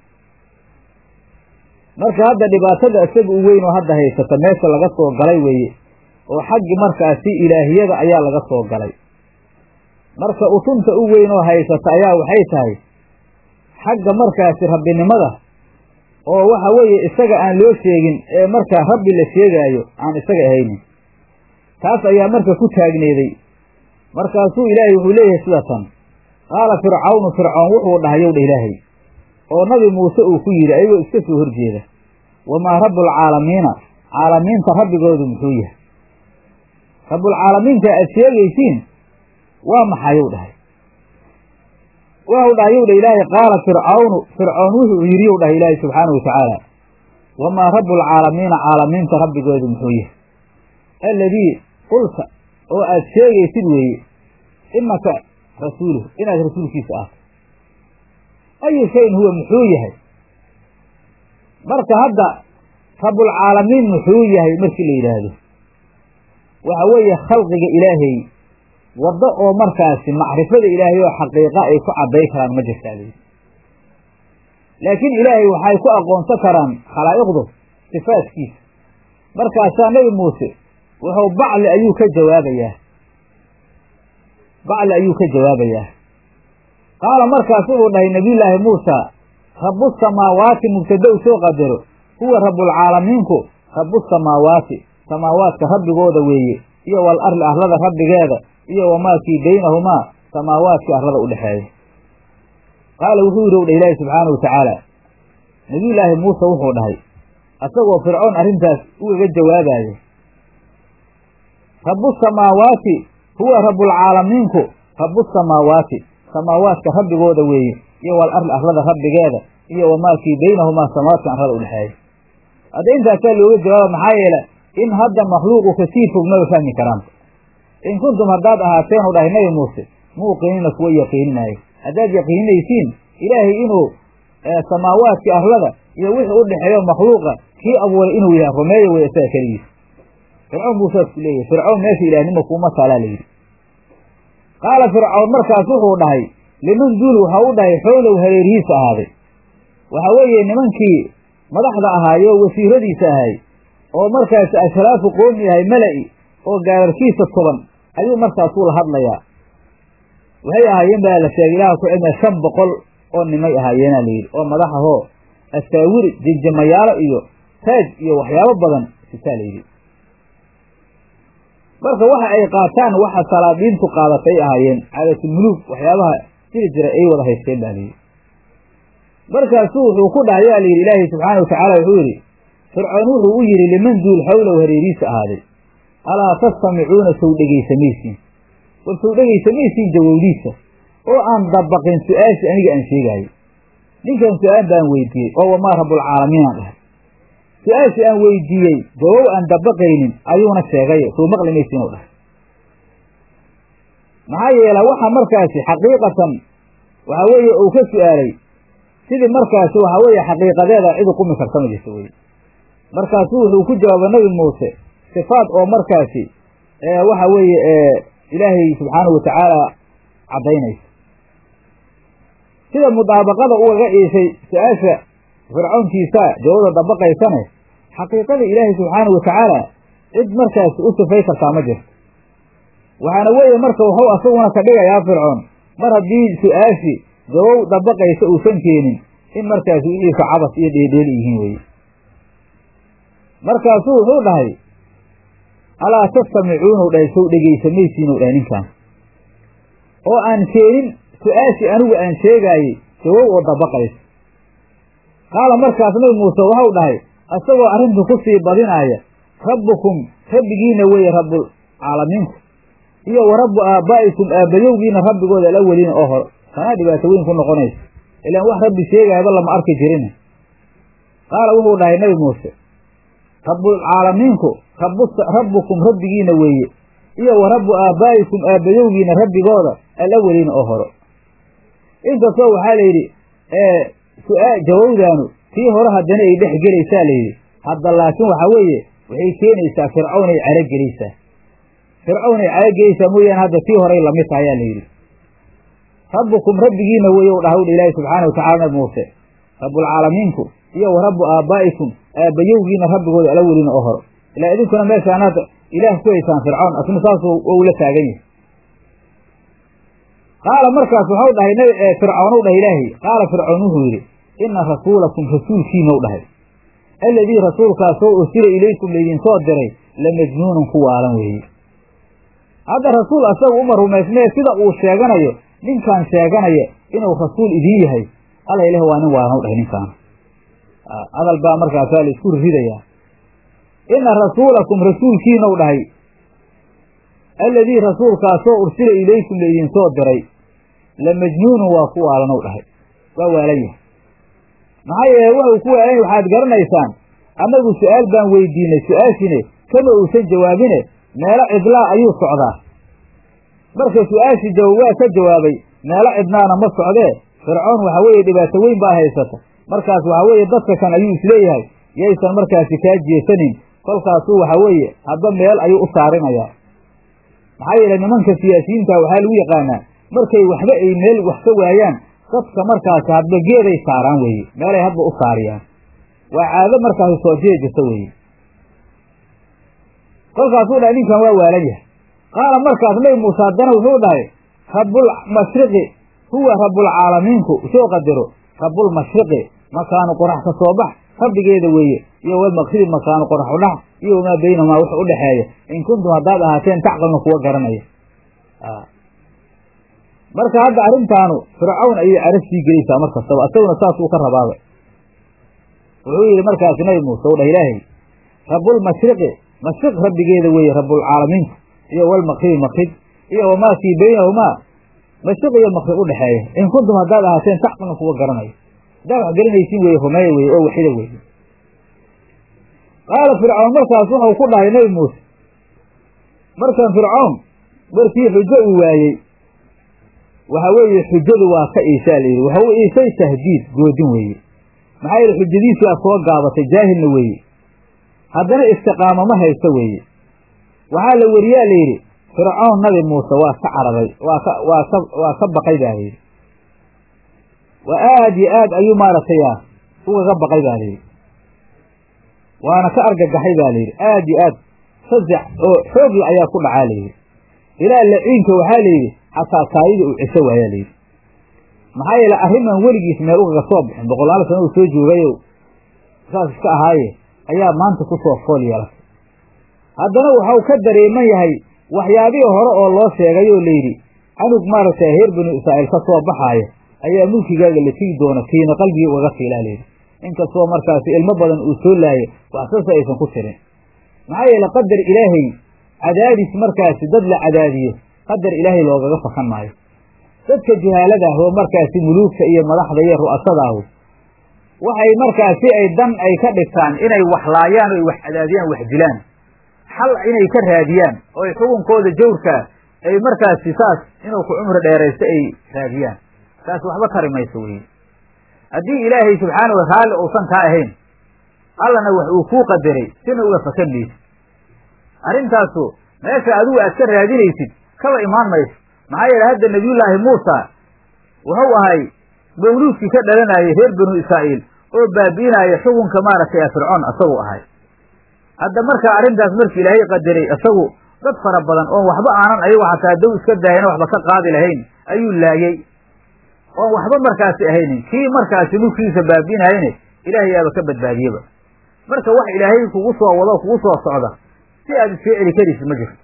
marka hadda dhibaatada isaga u weyn oo hadda haysata meesha laga soo galay weeye oo xaggi markaasi ilaahiyada ayaa laga soo galay marka utunta u weyn oo haysata ayaa waxay tahay xagga markaasi rabbinimada oo waxa weeye isaga aan loo sheegin ee markaa rabbi la sheegaayo aan isaga ahaynin taas ayaa marka ku taagneeday markaasuu ilaahay wuxuu leeyahay sida tan qaala fircawnu fircoon wuxuu dhahay yow dha ilaahay oo nabi muuse uu ku yidhi ayagoo iska soo horjeeda wamaa rabbulcaalamiina caalamiinta rabbigoodu muxuu yahay rabbulcaalamiinka aad sheegaysiin waa maxayow dhahay waxau dhahay yow dha ilaahay qaala fircawnu fircoon wuxuu yidhi yow dhahay ilaahay subxaana wa tacaala wamaa rabbulcaalamiina caalamiinta rabbigoodu muxuu yahay alladii qulta oo aad sheegaysid weeye inaka rasuuluh inaad rasuulkiisa ahto ayu shayin huwa muxuu yahay marka hadda rabbulcaalamiin muxuu yahay markii la yidhaahdo waxa weeye khalqiga ilaahay waddo oo markaasi macrifada ilaahay oo xaqiiqa ay ku cadday karaan ma jirtaa laakiin ilaahay waxay ku aqoonsan karaan khalaa'iqdu sifaadkiisa markaasaa nebi muuse wuxuu bacli ayuu ka jawaabayaa bacli ayuu ka jawaabayaa qaala markaas wuxuu dhahay nabiyullaahi muusa rabbu samaawaati mubtadow soo qadaro huwa rabbulcaalamiinku rabbu samaawaati samaawaadka rabbigooda weeye iyo wal arli arlada rabbigeeda iyo wamaakii baynahumaa samaawaadkii arlada u dhexeeya qaala wuxuu yidhi owdha ilaahi subxaanahu watacaala nabiyullaahi muuse wuxuu dhahay asagoo fircoon arrintaas ugaga jawaabaayo rabbu samaawaati huwa rabbulcaalamiinku rabbu samaawaati samaawaadka rabbigooda weeye iyo wal arli arlada rabbigeeda iyo wamaakii baynahumaa samaawaadka arlada u dhexeeya hadda intaasaa looga jawaaba maxaa yeele in hadda makhluuqu kasii fog maba fahmi karaan in kuntum haddaad ahaateen u dhahay nabi muuse muuqinina kuwa yaqiininaayo haddaad yaqiininaysiin ilaahay inuu samaawaadkii arlada iyo wixii u dhexeeyo makhluuqa kii abuuray inuu yahay rumeeya wey isaga keligiis fircoon buu saas ku leeyahy fircoon meesha ilaahnimo kuuma taalaa layidhi qaala fircoon markaas wuxuu dhahay liman duul waxaa u dhahay xowlow hareerihiisa ahaaday waxa weeye nimankii madaxda ahaayo wasiiradiisa ahay oo markaas ashraafu qoomi yahay mala-i oo gaararkiisa tuban ayuu markaasuu la hadlayaa waxay ahaayeen baa la sheegay ilaha ku cilmiya shan boqol oo nimay ahaayeena layidhi oo madaxahoo asaawiri jinjamayaalo iyo taaj iyo waxyaabo badan sitaa layidhi marka waxa ay qaataan waxa salaadiintu qaadatay ahaayeen caadatulmuluug waxyaabaha jiri jiray ay wada haysteen baa layidhi markaasuu wuxuu ku dhahay yaa layidhi ilaahay subxaana watacaala wuxuu yidhi fircoon wuxuu u yidhi liman duul xawlow hareeriisa ahaaday alaa tastamicuuna sow dhegaysamaysiin war sow dhegaysamaysiin jawowdiisa oo aan dabaqin su-aashii aniga aan sheegaayo ninkan su-aal baan weydiiyey oo wamaa rabbulcaalamiin aan dhahay su-aashii aan weydiiyey jawow aan dabaqaynin ayuuna sheegay soo maqli maysiin u dhahay maxaa yeela waxa markaasi xaqiiqatan waxa weeye uu ka su-aalay sidii markaasi waxa weeye xaqiiqadeeda cid uqumi karta ma jirta weye markaasu wuxuu ku jawaabay nabi muuse sifaad oo markaasi waxa weeye ilaahay subxaanahu watacaala caddaynaysa sida mudaabaqada ugaga iishay su-aasha fircoonkiisa jawada dabaqaysane xaqiiqada ilaahay subxaanahu watacaala cid markaasi u sifay kartaa ma jirto waxaana weeye marka wuxuu asaguna ka dhigayaa fircoon mar haddii su-aashi jawow dabaqaysa uusan keenin in markaasi wixiisa cabas iyo dheedheeli yihiin weye markaasuu wuxuu dhahay alaa tastamicuuna u dhahay sow dhegaysamaysiin u dhahay ninkaan oo aan keenin su-aashii anigu aan sheegaayey jawow oo dabaqaysa qaala markaas nabi muuse waxau dhahay isagoo arrintu ku sii badinaaya rabbukum rabbigiina weeye rabbulcaalamiinku iyo wa rabbu aabaa'ikum aabbayowgiina rabbigooda alaweliina oo hore tanaa dhibaato weyn ku noqonaysa ilaan wax rabbi sheegaayaba lama arki jirin qaala wuxuu dhahay nabi muuse rabbulcaalamiinku rabbukum rabbigiina weeye iyo wa rabbu aabaa'ikum aabbayowgiina rabbigooda alaweliina oo hore inkastoo waxaa la yidhi su-aa jawowdaanu tii hore haddana ay dhex gelaysaa layidhi hadda laakiin waxaa weeye waxay keenaysaa fircawn ay caragelaysaa fircawn ay caragelaysaa mooyaane hadda tii horay lamid taha ayaa layidhi rabbukum rabbigiina weeye u dhaha udha ilaahi subxaana watacala nabi muuse rabbulcaalamiinku iyo wa rabbu aabaa'ikum aabbayowgiina rabbigooda ala welina oo horo ilaa idinkuna meeshaan hadda ilaah ku haysaan fircawn asna saasuu ula taagan yahay qaala markaas waxau dhahay fircawn u dhahay ilaahay qaala fircawn wuxuu yidhi ina rasuulakum rasuulkiina u dhahay alladii rasuulkaasoo ursila ilaykum laydinsoo diray la majnuunun ku waalan weeye hadda rasuul asaga uma rumaysnee sida uu sheeganayo ninkaan sheeganaya inuu rasuul idiin yahay alla ileh waa nin waalan u dhahay ninkaan hadal baa markaasaa la isku ridayaa ina rasuulakum rasuulkiina u dhahay alladii rasuulkaasoo ursila ilaykum laydinsoo diray la majnuunun waa ku waalan u dhahay waa waalan yahay maxaa yeele wuxuu ku waalan waxaad garanaysaan annagu su-aal baan weydiinay su-aashine kama uusan jawaabine meelo cidlaa ayuu socdaa marka su-aashii jawaab waa ka jawaabay meelo cidnaana ma socdee fircoon waxa weeye dhibaato weyn baa haysata markaas waxa weeye dadka kan ayuu isleeyahay yaysan markaasi kaa jeesanin kolkaasuu waxa weeye hadba meel ayuu u saarinayaa maxaa yeele nimanka siyaasiyiinta waxaa lagu yaqaanaa markay waxba ay meel wax ka waayaan dadka markaasi hadba geeday saaraan weeye meelay hadba u saariyaan waa caado markaasi soo jeejisa weeye kolkaasuu dhahay ninkan waa waalan yahay qaala markaas nabi muuse haddana wuxuu dhahay rabbulmashriqi huwa rabbulcaalamiinku soo qadaro rabbulmashriqi makaanu qorax ka soo bax rabbigeeda weeye iyo walmaqribi makaanu qorax udhax iyo wamaa baynahumaa wax u dhexeeya in kuntum haddaad ahaateen tacqalna kuwa garanaya marka hadda arrintaanu fircawn ayay cara sii gelaysaa mar kastaba asaguna saasuu ka rabaaba wuxuu yidhi markaasi nabi muuse u dhah ilaahay rabulmashriqi mashriq rabbigeeda weeye rabulcaalamiinka iyo walmaqribi maqrib iyo wamaa fii baynahumaa mashriq iyo maqrib u dhexeeya in kuntum haddaad ahaateen tacqilna kuwa garanayo haddaad wax garanaysiin weye rumeeya weye oo waxida weye qaala fircawn markaas wuxuu ku dhahay nabi muuse markan fircawn markii xujo uu waayey waxa weeye xujadu waa ka iishaa layidhi waxa u iishay tahdiid goodin weeye maxaa yeele xujadiisu aa soo gaabatay jaahilna weeye haddana istiqaamo ma haysto weeye waxaa la weriyaa layidhi fircawn nabi muuse waa ka cararay waa ka waa ka waa ka baqay baa layidhi waa aad iyo aad ayuu maaragtay a ugaga baqay baa layidhi waana ka argagaxay baa layidhi aad iyo aad fasac oo xoogla ayaa ku dhacaa layidhi ilaa laciinka waxaa layidhi xataa kaayida uu cesho waayaa layidhi maxaa yeele arriman weligiis meel ugaga soo bixin boqolaal sano uu soo joogayo saas iska ahaaye ayaa maanta ku soo fool yeelatay haddana waxau ka dareeman yahay waxyaabihii hore oo loo sheegay oo layidhi canug maaragtay reer banu israa'iil ka soo baxaaya ayaa mulkigaaga la tigi doona kiina qalbigii ugaga fiilaa layidhi inkastoo markaasi ilmo badan uu soo laayay waxsase aysan ku tirin maxaa yeele qadar ilaahay cadaadis markaasi dad la cadaadiyo qadar ilaahay loogaga fakan maayo dadka juhaalada ah oo markaasi muluugta iyo madaxda iyo ru'asada ahu waxay markaasi ay dan ay ka dhigtaan inay wax laayaan oy wax cadaadiyaan wax dilaan xal inay ka raadiyaan oo ay xukunkooda jawrkaa ay markaasi saas inuu ku cumri dheeraysto ay raadiyaan taas waxba tari mayso weye haddii ilaahay subxaana wa raalli uusan kaa ahayn allana wax uu kuu qadaray sina uga fakan maysid arrintaasu meesha adigu aad ka raadinaysid kaba imaan mayso maxaa yeele hadda nebiyullaahi muusa wuxuu ahay mawluudkii ka dhalanayay reer banu israa'iil oo baabi'inaya xukunka maaragtay fircoon isagu ahay hadda markaa arrintaas markii ilaahay qadaray isagu dad fara badan oon waxba aanan ayagu xataa dow iska daayana waxba ka qaadi lahayn ayuu laayey oon waxba markaasi ahaynin kii markaasi mulkigiisa baabi'inayane ilaahay yaaba ka badbaadiyeba marka wax ilaahay kugu soo wado kugu soo socda si aad iska celi karisid ma jirto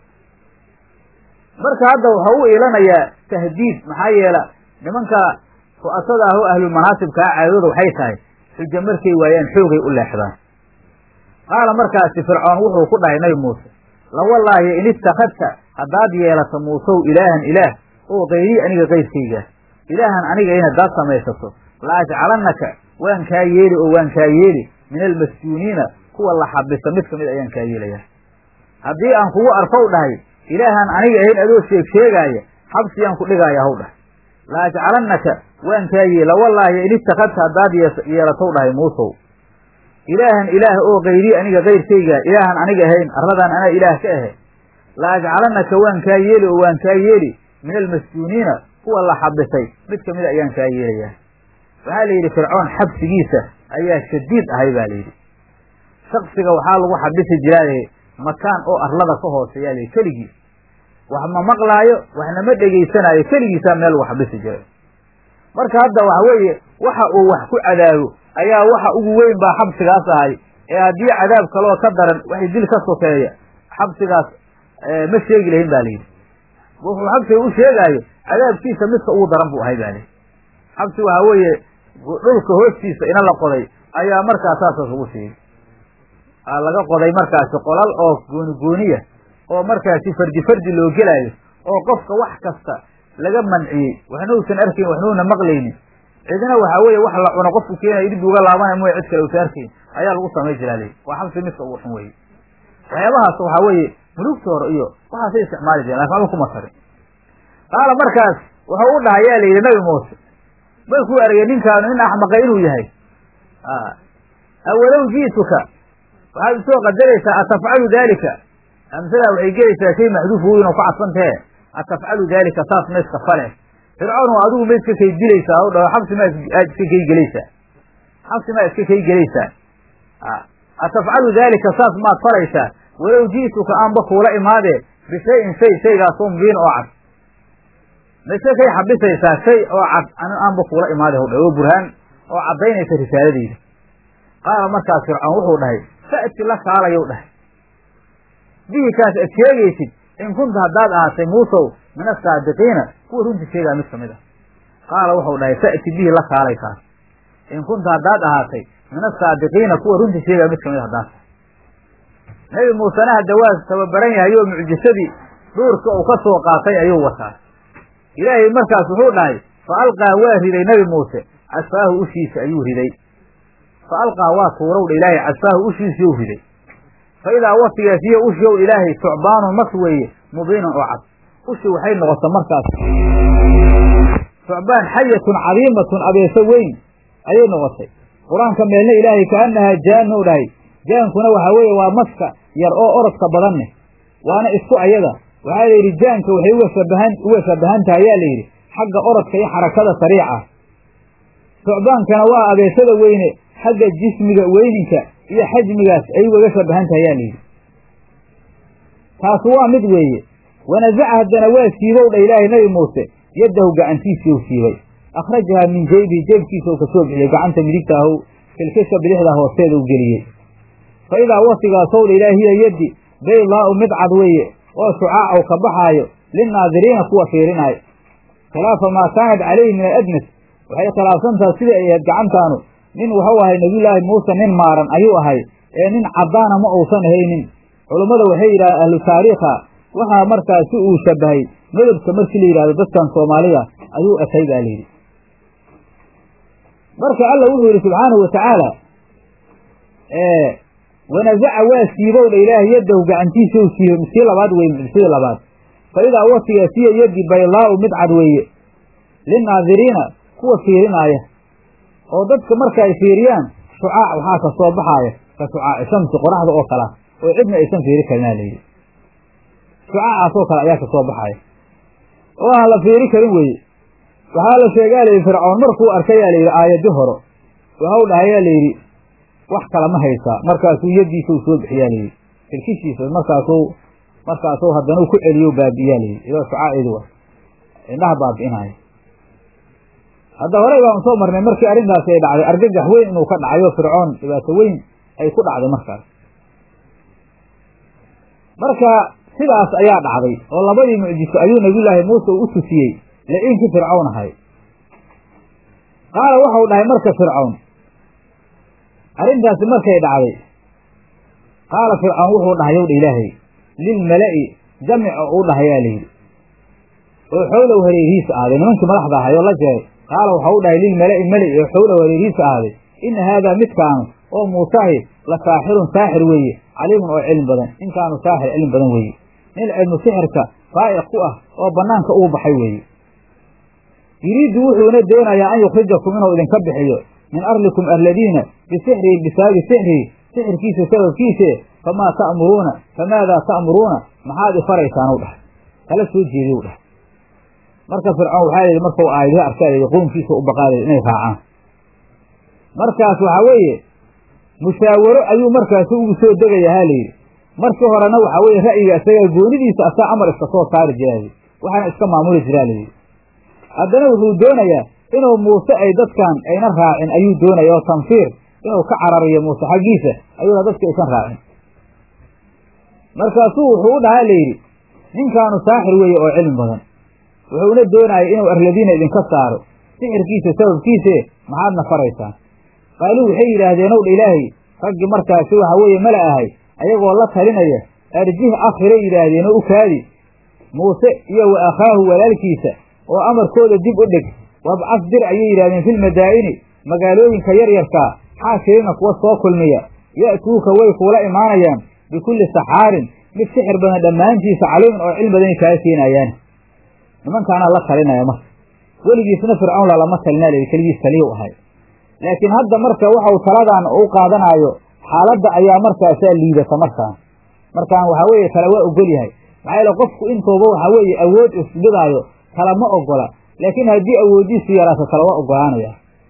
marka hadda waxau u iilanayaa tahdiid maxaa yeela nimanka ru'asada ah oo ahlulmanaasibkaa caadadooda waxay tahay xujo markay waayaan xoogay u leexdaan qaala markaasi fircoon wuxuu ku dhahay nabi muuse lawallaahi in ittakhadta haddaad yeelato muusow ilaahan ilaah oo kayrii aniga kayrkayga ilaahan aniga in haddaad samaysato la ajcalannaka waan kaa yeeli oo waan kaa yeeli min almasjuuniina kuwa la xabisa mid kamid ayaan kaa yeelayaa haddii aan kugu arkow dhahay ilaahan aniga ahayn adoo sheeg sheegaaya xabsiyaan ku dhigaaya haw dhahay la ajcalannaka waan kaa yeela wallaahi in ittakhadta haddaad yeelatow dhahay muusow ilaahan ilaah oo kayrii aniga kayrkayga ilaahan aniga ahayn arladan anaa ilaah ka ahe la ajcalannaka waan kaa yeeli oo waan kaa yeeli min almasjuuniina kuwa la xabisay mid kamida ayaan kaa yeelayaa waxaa la yidhi fircoon xabsigiisa ayaa shadiid ahay baa layidhi shaksiga waxaa lagu xabisi jiraa makaan oo arlada ka hooseeyaa layidhi keligiis wax ma maqlaayo waxna ma dhegaysanaayo keligiisaa meel lagu xabisi jiray marka hadda waxa weeye waxa uu wax ku cadaabo ayaa waxa ugu weyn baa xabsigaas ahay ee haddii cadaab kaloo ka daran waxay dil ka sokeeya xabsigaas ma sheegi lahayn ba layidhi wuxuu xabsiga u sheegaayo cadaabkiisa midka ugu daran buu ahay ba layidhi xabsi waxa weeye dhulka hoostiisa ina la qoday ayaa markaas saasas ugu sheegay laga qoday markaasi qolal oo gooni gooniya oo markaasi fardi fardi loo gelaayo oo qofka wax kasta laga manciyey waxna uusan arkayn waxna una maqlaynin cidna waxa weeye wax la cuno qofku keenayo dib uga laabanay mooy cid kale uusan arkayn ayaa lagu samay jiraa leydi waa xabsi midka ugu xun weye waxyaabahaas waxaa weeye mulugta hore iyo waxaasay isticmaali jireen lakin waxba kuma tarin qaala markaas wuxuu u dhahay yaa layidhi nabi muuse markuu argay ninkaanu nin axmaqa inuu yahay awalow ji'tuka waxaad usoo qadaraysaa atafcalu daalika amsalaa waxay gelaysaa shay maxduuf weyn oo ku cadsantahe atafcalu daalika saas ma iska fale fircoon oo adigu ma iska kay dilaysaa o dhaho xabsi maa aad iska kay gelaysaa xabsi maa iska kay gelaysaa atafcalu daalika saas maad falaysaa walow ji'tuka aanba kuula imaadee bishayin shay shaygaasoo mubiin oo cad ma iska kay xabisaysaa shay oo cad aanba kuula imaade hw dhaho oo burhaan oo caddaynaysa risaaladeyda qaala markaas fircoon wuxuu dhahay fa'ti la kaalayow dhahay bihi kaas ad sheegaysid in kunta haddaad ahaatay muusow min asaadiqiina kuwa runta sheegaa mid kamid a qaala wuxuu dhahay ta'ti bihi la kaalay kaas in kunta haddaad ahaatay min asaadiqiina kuwa runta sheegaa mid kamid a haddaad tahay nebi muusena hadda waa tababaran yahay oo mucjisadii duurka uu ka soo qaatay ayuu wataa ilaahay markaas wuxuu dhahay fa alqaa waa riday nebi muuse casfaahu ushiisa ayuu riday fa alqaa waa tuurowdha ilaahay casfaahu ushiisii u riday fa idaa watigaas iyo ushi ow ilaahay tucbaanun mas weeye mubiinun oo cad ushi waxay noqota markaas tucbaan xayatun cadiimatun abeeso weyn ayay noqotay qur-aanka meelna ilaahay kaanahaa jaannou dhahay jaankuna waxaa weeye waa maska yar oo orodka badan neh waana isku ayada waxaa layidhi jaanka waxay uga shabahan uga shabahan tahay ayaa layidhi xagga orodka iyo xarakada sariica tucbaankana waa abeesada weyne xagga jismiga weyninka iyo xajmigaas ay ugaga shabahan tahay ayaa layidhi taasu waa mid weeye wanazaca haddana waa siibow dha ilaahay nebi muuse yaddahu gacantiisii u siibay akhrajahaa min jeybihi jeebkiisa uu ka soo bixiyey gacanta midigta ahu filkiska bidixda hoosteeda u geliyey fa idaa wasigaasow dha ilaahi hiya yaddi baydaa'u mid cad weeye oo shucaac u ka baxaayo linnaadiriina kuwa fiirinaayo khilaafa maa kaanat calayhi min aladnas waxay khilaafsantaha sidai ay ahayd gacantaanu nin wuxuu ahay nebiyullaahi muuse nin maaran ayuu ahay ee nin caddaana ma uusan ahaynin culummada waxay yidhahdeen ahlu taariikha waxaa markaasi uu shabahay medabka markii la yidhahdo dadkan soomaalida ayuu ekay baa layidhi marka alla wuxuu yidhi subxaanahu watacaala wanazaca waa siibow dha ilaahay yaddahu gacantiisa u siibay miskii labaad weye mucjisadii labaad fa idaa watiga siya yaddi baydaa'u mid cad weeye linnaadiriina kuwa fiirinaaya oo dadka marka ay fiiriyaan shucaac waxaa ka soo baxaaya ka shucaaci shamsi qoraxda oo kala oo cidna aysan fiiri karinaa layidhi shucaacaas oo kale ayaa ka soo baxaaya oo aan la fiiri karin weeye waxaa la sheegaa layidhi fircoon markuu arkayaa layidhi aayadi horo waxau dhahayaa layidhi wax kala ma haysaa markaasuu yaddiisa u soo bixiyaa layidhi firkishiisa markaasuu markaasuu haddana u ku celiyo baabi'iyaa layidhi ilaa shucaaceedu wa indhaha baabi'inaayo hadda horey baanu soo marnay markii arrintaasi ay dhacday argagax weyn inuu ka dhacayo fircoon dhibaato weyn ay ku dhacday markaas marka sidaas ayaa dhacday oo labadii mucjiso ayuu nabiyullaahi muuse u tusiyey la-iinkii fircawn ahay qaala waxau dhahay marka fircawn arrintaasi markay dhacday qaala fircawn wuxuu dhahay yow dha ilaahay lilmala'i jamica uu dhahayaa layidhi oo xowlow hareerihiisa ahaaday nimankii madaxda ahay oo la jeeray qaala waxau u dhahay lilmala'i meli oo xowlow hareerihiisa ahaaday inna haadaa midkaanu oo muusahi la saaxirun saaxir weeye caliimun oo cilmi badan ninkaanu saaxir cilmi badan weeye nin cilmu sixirka faa'iq ku ah oo bannaanka ugu baxay weeye yuriidu wuxuuna doonayaa an yukhrijakum inuu idinka bixiyo min arlikum arladiina bisixrihi bisaabi sixrihi sixirkiisa sababkiise famaa ta'muruuna famaadaa ta'muruuna maxaad ifaraysaan u dhahay kala soo jeediy u dhahay marka fircoon waxaa layidhi markau aayadihi arkaa layidhi qoomkiisa u baqaalayy inay raacaan markaas waxaa weeye mushaawaro ayuu markaasi ugu soo degaya ha layidhi markii horena waxaa weeye ra'yiga isagaa goonidiisa asaa amar iska soo saari jiraa waxaana iska maamuli jiraa layidhi haddana wuxuu doonayaa inuu muuse ay dadkan ayna raacin ayuu doonaya oo tanfiir inuu ka carariyo muuse xaggiisa ayuuna dadka aysan raacin markaasuu wuxuu u dhahaa layidhi ninkaanu saaxir weeye oo cilmi badan wuxuuna doonaya inuu arladiina idinka saaro sixirkiisa sababkiise maxaadna faraysaan qaaluu waxay yidhaahdeen ow dha ilaahay raggii markaasi waxa weeye mala ahay ayagoo la talinaya arjih akhiray yidhaahdeen oo u kaadi muuse iyo wa akhaahu walaalkiisa oo amarkooda dib u dhig wabcas dir ayay yidhahdeen filmadaa'ini magaalooyinka yaryarkaa xaashirina kuwa soo kulmiya ya'tuuka way kuula imaanayaan bikulli saxaarin mid sixir badan dhammaantiisa caliimin oo cilmi badanay kaa keenayaan nimankaanaa la talinaya marka weligiisna fircawn lalama talinaa layidhi keligiis taliyu ahay laakiin hadda marka waxau taladan u qaadanaayo xaaladda ayaa markaasaa liidata markaan markaan waxaa weeye tala waa ogol yahay maxaa yeele qofku intuuba waxaa weeye awood isbidaayo tala ma ogola laakiin haddii awooddiisu yaraato tala waa ogolaanaya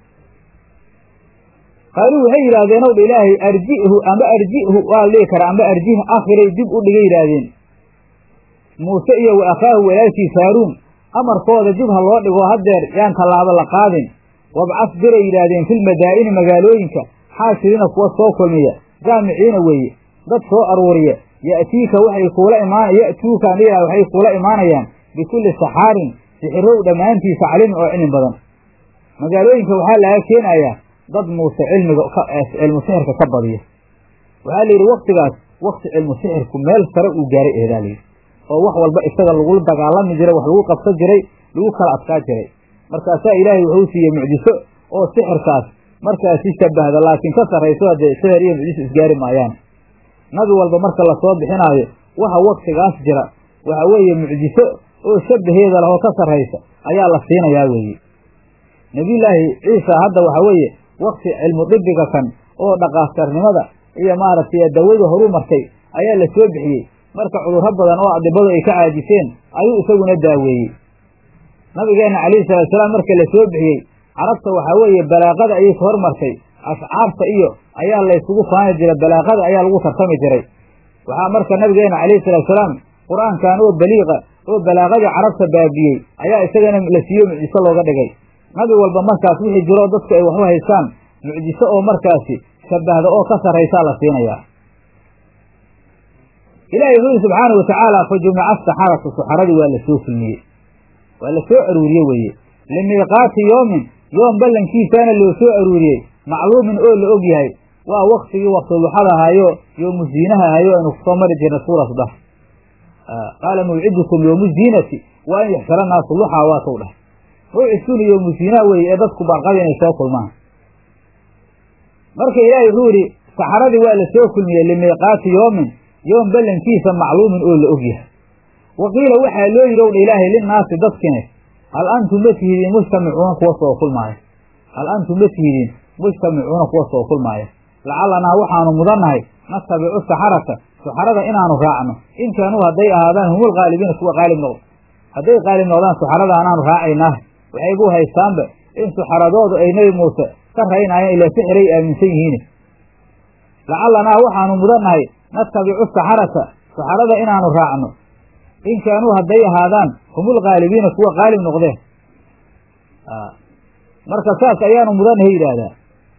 qaaluu waxay yidhaahdeen ow dha ilaahay arji'hu amba arji'hu waa la dhihi karaa amba arjih akhiray dib u dhigay yidhaahdeen muuse iyo wa akhaahu walaalkiisa haaruun amarkooda dib ha loo dhigo haddeer yaan tallaabo la qaadin wabcas diray yidhaahdeen filmadaa'ini magaalooyinka xaashiriina kuwa soo kulmiya jaamiciina weeye dad soo aruuriya ya'tiika waxay kuula imaan ya'tuuka an ilah waxay kuula imaanayaan bikulli saxaarin sixirow dhammaantiisa calimin oo cilmi badan magaalooyinka waxaa laga keenayaa dad muuse cilmiga cilmu sixirka ka badiya waxaa la yidhi waktigaas wakti cilmu sixirku meel sare uu gaaray eedaa layidhi oo wax walba isaga lagula dagaalami jiray wax lagu qabsan jiray lagu kala adkaa jiray markaasaa ilaahay wuxuu siiyey mucjiso oo sixirkaas markaasi shabahda laakiin ka sarrayso haddee sixir iyo mucjiso isgaari maayaan nabi walba marka lasoo bixinaayo waxa waktigaas jira waxa weeye mucjiso oo shabaheeda lahoo ka sarraysa ayaa la siinayaa weeye nebiyullaahi ciisa hadda waxa weeye wakti cilmu dibiga kan oo dhaqaastarnimada iyo maaragtay dawada horu martay ayaa la soo bixiyey marka cudurro badan oo adibadu ay ka caajiseen ayuu isaguna daaweeyey nabigeenna calayhi salaatusalaam marka la soo bixiyey carabta waxaa weeye balaaqada ayay ka hormartay ashcaarta iyo ayaa laysugu faani jiray balaaqada ayaa lagu tartami jiray waxaa marka nabigeenna calayhi salaatusalaam qur-aankan oo baliiqa oo balaaqadii carabta baabiyey ayaa isagana la siiyo mucjiso looga dhigay nabi walba markaas wixii jiroo dadku ay waxu haystaan mucjiso oo markaasi shabahda oo ka sarraysaa la siinayaa ilaahay wuxuu yihi subxaanau watacaala fa jumica asaxaratu saxaradii waa la soo kulmiyey waa la soo aruuriye weeye limiiqaati yoomin yoom ballankiisaana loo soo aruuriyey macluumin oo la og yahay waa waktigii waktuluxada ahaayo yoomu ziinaha ahayo aynu kusoo mari jirnay suuratu dah qaala mawcidukum yoomu ziinati waa in yaxsara naasu luxaa waa kau dhah mawcidkuna yoomu ziinaha weeye ee dadku barqada inay soo kulmaan marka ilaahay wuxuu yihi saxaradii waa la soo kulmiyey limiiqaati yoomin yoom ballankiisa macluumin oo la og yahay wa qiila waxaa loo yidhi owdha ilaahay linnaasi dadkine hal antum ma tihidiin mujtamicuuna kuwa soo kulmaaya hal antum ma tihidiin mujtamicuuna kuwa soo kulmaaya lacalanaa waxaanu mudannahay natabicu saxarata saxarada inaanu raacno in kaanuu hadday ahaadaan humul qaalibiina kuwa qaalib noqdo hadday qaalib noqdaan saxarada anaanu raacaynaa waxay gu haystaanba in saxaradoodu ay nebi muuse ka raynaayeen ilaa sixiray aaminsan yihiin lacalanaa waxaanu mudannahay natabicu saxarata saxarada inaanu raacno in kaanuu hadday ahaadaan humul qaalibiina kuwa qaalib noqdeen marka saas ayaanu mudannahay yidhaahdaa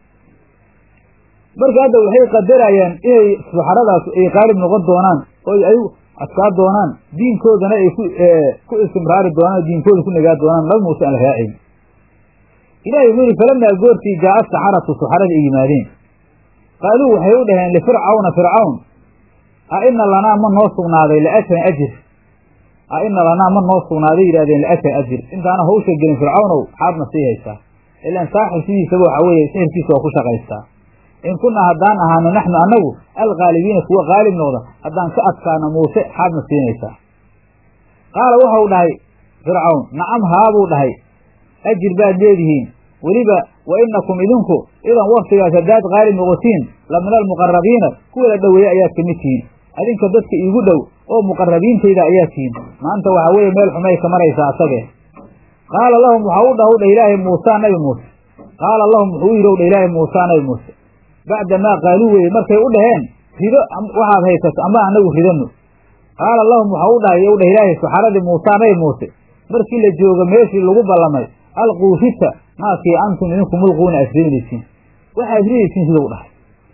marka hadda waxay qadarayaan inay saxaradaas ay qaalib noqon doonaan oo ay adkaa doonaan diinkoodana ay ku ku istimraari doonaan oo diinkooda ku nagaa doonaan nabi muuse aan la raacayn ilahi wuxuu yihi falamaa goortii jaa'a saxaratu saxarada ay yimaadeen qaaluu waxay u dhaheen lifircawna fircawn a ina lanaa ma noo sugnaaday laatan ajir a ina lanaa ma noo sugnaaday yidhahdeen laatan ajir intaana hawsha gelin fircawnow xaadna sii haysaa ilaan saaxib sidiisaba waxa weeye sixirkiisa waa ku shaqaystaa in kunaa haddaan ahaano naxnu annagu alqaalibiina kuwa qaalib noqda haddaan ka adkaano muuse xaadna siinaysaa qaala waxau dhahay fircawn nacam haabuu dhahay ajir baad leedihiin weliba wa inakum idinku idan waktigaas haddaad qaalib noqotiin la min almuqarabiina kuwa la dhoweeye ayaad ka mid tihiin adinka dadka iigu dhow oo muqarabiintayda ayaa tihiin maanta waxaa weeye meel xumay ka maraysaa asagee qaala lahum waxaa u dhah u dhah ilaahay muusaa nabi muuse qaala lahum wuxuu u yidhi u dhah ilaahay muusaa nabi muuse bacda maa qaaluu weye markay u dhaheen rido waxaad haysato ama anagu ridano qaala lahum waxaa u dhahay u dhah ilaahay saxaradii muusaa nabi muuse markii la joogo meeshii lagu ballamay alquu rita maakii antum idinku mulquuna asrinaysiin waxaad ridaysiin sidau dhahay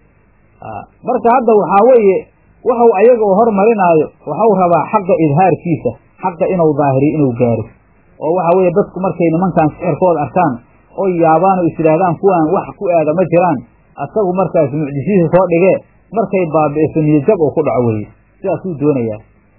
marka hadda waxaa weeye waxau ayaga oo hormarinaayo waxau rabaa xaqa idhaarkiisa xaqa inuu daahiriyo inuu gaaro oo waxa weeye dadku markay nimankan sixirkooda arkaan oo yaabaan oo is yidhaahdaan kuwaan wax ku aada ma jiraan asagu markaas mucjisiisa soo dhigee markay baabi'iso niyajab oo ku dhaco weeye sidaasuu doonayaa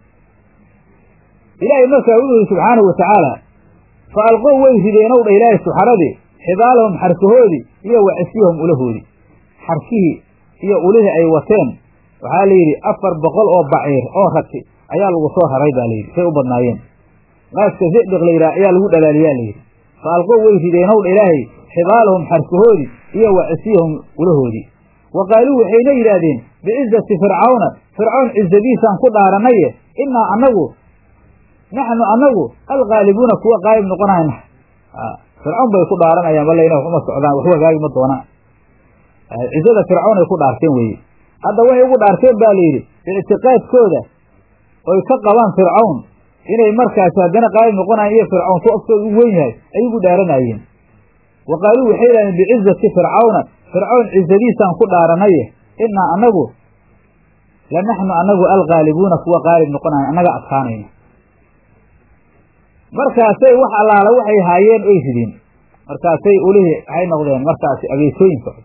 ilaahay markaa wuxuu yihi subxaanahu watacaala fa alqow way rideenow dha ilaahay suxaradii xibaalahum xarkahoodii iyo wa cisyahum ulahoodii xarkihii iyo ulihii ay wateen waxaa la yidhi afar boqol oo baciir oo rati ayaa lagu soo raray baa layidhi say u badnaayeen qaaska zidiq la yidhaha ayaa lagu dhalaaliyaa layidhi fa alqow way rideenow dha ilaahay xibaalahum xarkahoodii iyo wa cisyahum ulahoodii wa qaaluu waxayna yidhaahdeen bicizati fircawna fircawn cizadiisaan ku dhaaranaye innaa annagu naxnu annagu alqaalibuuna kuwa qaalib noqonayna fircawn bay ku dhaaranayaan balayna wax uma socdaan waxu hagaagi ma doonaan cizada fircawn ay ku dhaarteen weeye hadda waxay ugu dhaarteen ba layidhi ictiqaadkooda oy ka qabaan fircawn inay markaasi haddana qaalib noqonayan iyo fircawn ku aftooda u weyn yahay ayay ugu dhaaranayeen wa qaaluu waxay yidhahdeen bicizati fircawna fircawn cizadiisaan ku dhaaranaye innaa annagu lanaxnu anagu algaalibuuna kuwa qaalib noqonayo annaga adkaanayna markaasay wax allaala waxay haayeen oy rideen markaasay ulihii waxay noqdeen markaasi abeesooyin socda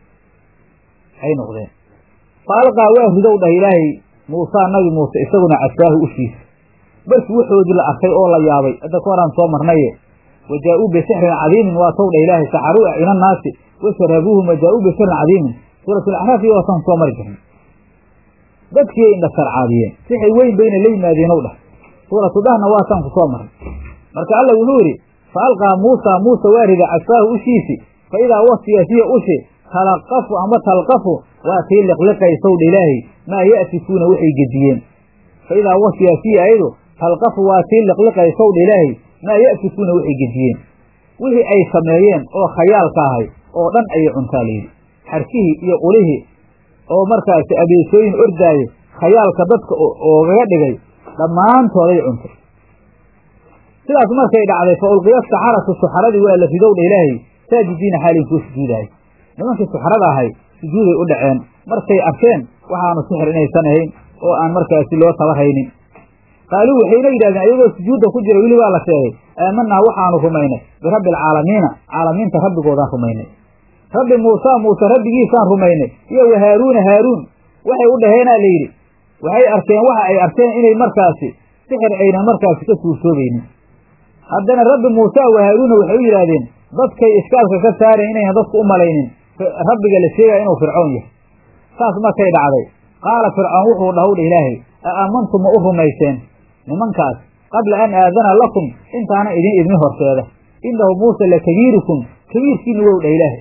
ay noqdeen fa alqaa waa ridow dhah ilaahay muusaa nabi muuse isaguna casaahu ushiisa markii waxoodii la arkay oo la yaabay hadda ka horaan soo marnaye wa jaa-uu bisixrin cadiimin waa tow dhah ilaahay saxaruu ila annaasi washarabuuhum wa jaa-uu bisixrin cadiimin suuratulacraaf iyo waatan soo mari jirnay dadkiiay indha sarcaadiyeen sixir weyn bayna la yimaadeen ow dhah suuratu dhahna waataan ku soo maray marka alla wuxuu yidhi fa alqaa muusaa muuse waa rida casaahu ushiisi fa idaa wasiya hiya ushi talaqafu ama talqafu waa tii liqliqaysow dha ilaahay maa ya'tikuuna waxay gediyeen fa idaa wasiya hiya ayadu talqafu waa tii liqliqaysow dha ilaahay maa ya'tikuuna waxay gediyeen wixii ay sameeyeen oo khayaalka ahay oo dhan ayay cuntaa layidhi xarkihii iyo qulihii oo markaasi abeesooyin ordaaye khayaalka dadka oogaga dhigay dhammaantooday cuntay sidaas markay dhacday fa ulqiya saxaratu suxaradii waa la ridow dha ilaahay saajidiina xaalin kuu sujuudahay nimankii suxrada ahay sujuuday u dhaceen markay arkeen waxaanu sixir inaysan ahayn oo aan markaasi loo tabarhaynin qaaluu waxayna yidhahdeen ayagoo sujuudda ku jira weli baa la sheegay aamanaa waxaanu rumaynay birabbi alcaalamiina caalamiinta rabbigoodaan rumaynay rabbi muusaa muuse rabbigiisaan rumaynay iyo wa haaruuna haaruun waxay u dhaheenaa la yidhi waxay arkeen waxa ay arkeen inay markaasi sixir aynan markaasi ka suursoobaynin haddana rabbi muusaa wa haaruuna waxay u yidhaahdeen dadkay iskaalka ka saarayn inaynan dadku u malaynin rabbiga la sheegaya inuu fircoon yahay saas markay dhacday qaala fircoon wuxuu dhahowdha ilaahay a aamantum ma u rumayseen nimankaas qabla an aadana lakum intaana idin idmi horseeda inahu muuse lakabiirukum kabiirkiina wou dhah ilaahay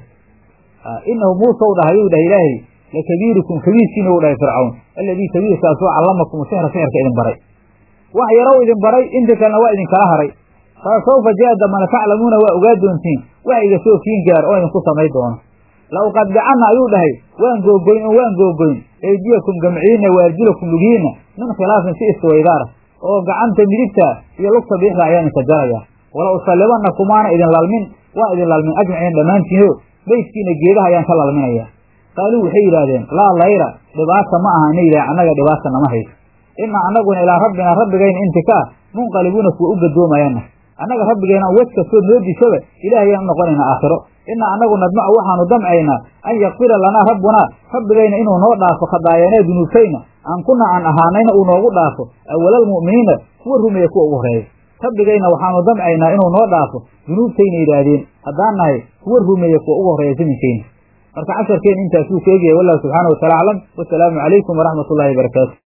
inahu muuse u dhahayuu dhah ilaahay lakabiirukum kabiirkiina wou dhahay fircawn alladii kabiirkaasoo callamakum sixra sixirka idin baray wax yarow idin baray inta kalena waa idinkala haray fa sawfa jaa damana taclamuuna waa ogaa doontiin wax iga soo kiin gaar oo idinku samay doono la uqadbicanna ayuu dhahay waan googoyn oo waan googoyn eydiyakum gamciina waarjulakum lugiina min khilaafin si iswaydaara oo gacanta midigta iyo lugta biixda ayaan idinka jaraya wala usallibanna kumaana idin lalmin waa idin lalmin ajmaciin dhammaantiino beydkiina geedaha ayaan ka lalminaya qaaluu waxay yidhaahdeen laa layra dhibaata ma aha ina yidhah annaga dhibaata nama hayso ina annaguna ilaa rabbinaa rabbigayna intikaa munqalibuuna kuwa u gadoomayana annaga rabbigayna wad kastoo noo dishaba ilaah ayaan u noqonaynaa aakhiro ina annagu nadmacu waxaanu damcaynaa an yakfira lanaa rabbunaa rabbigayna inuu noo dhaafo khadaayanaa dunuubtayna aan kuna aan ahaanayna uu noogu dhaafo awalaalmu'miniina kuwa rumeeya kuwa ugu horeeya rabbigayna waxaanu damcaynaa inuu noo dhaafo dunuubtayna yidhaahdeen haddaan nahay kuwa rumeeya kuwa ugu horeeya zaminkeyna marka casharkeen intaasuu ka egyahay wallahu subxaana wa taala aclam wasalaamu calaykum waraxmat ullahi barakaatu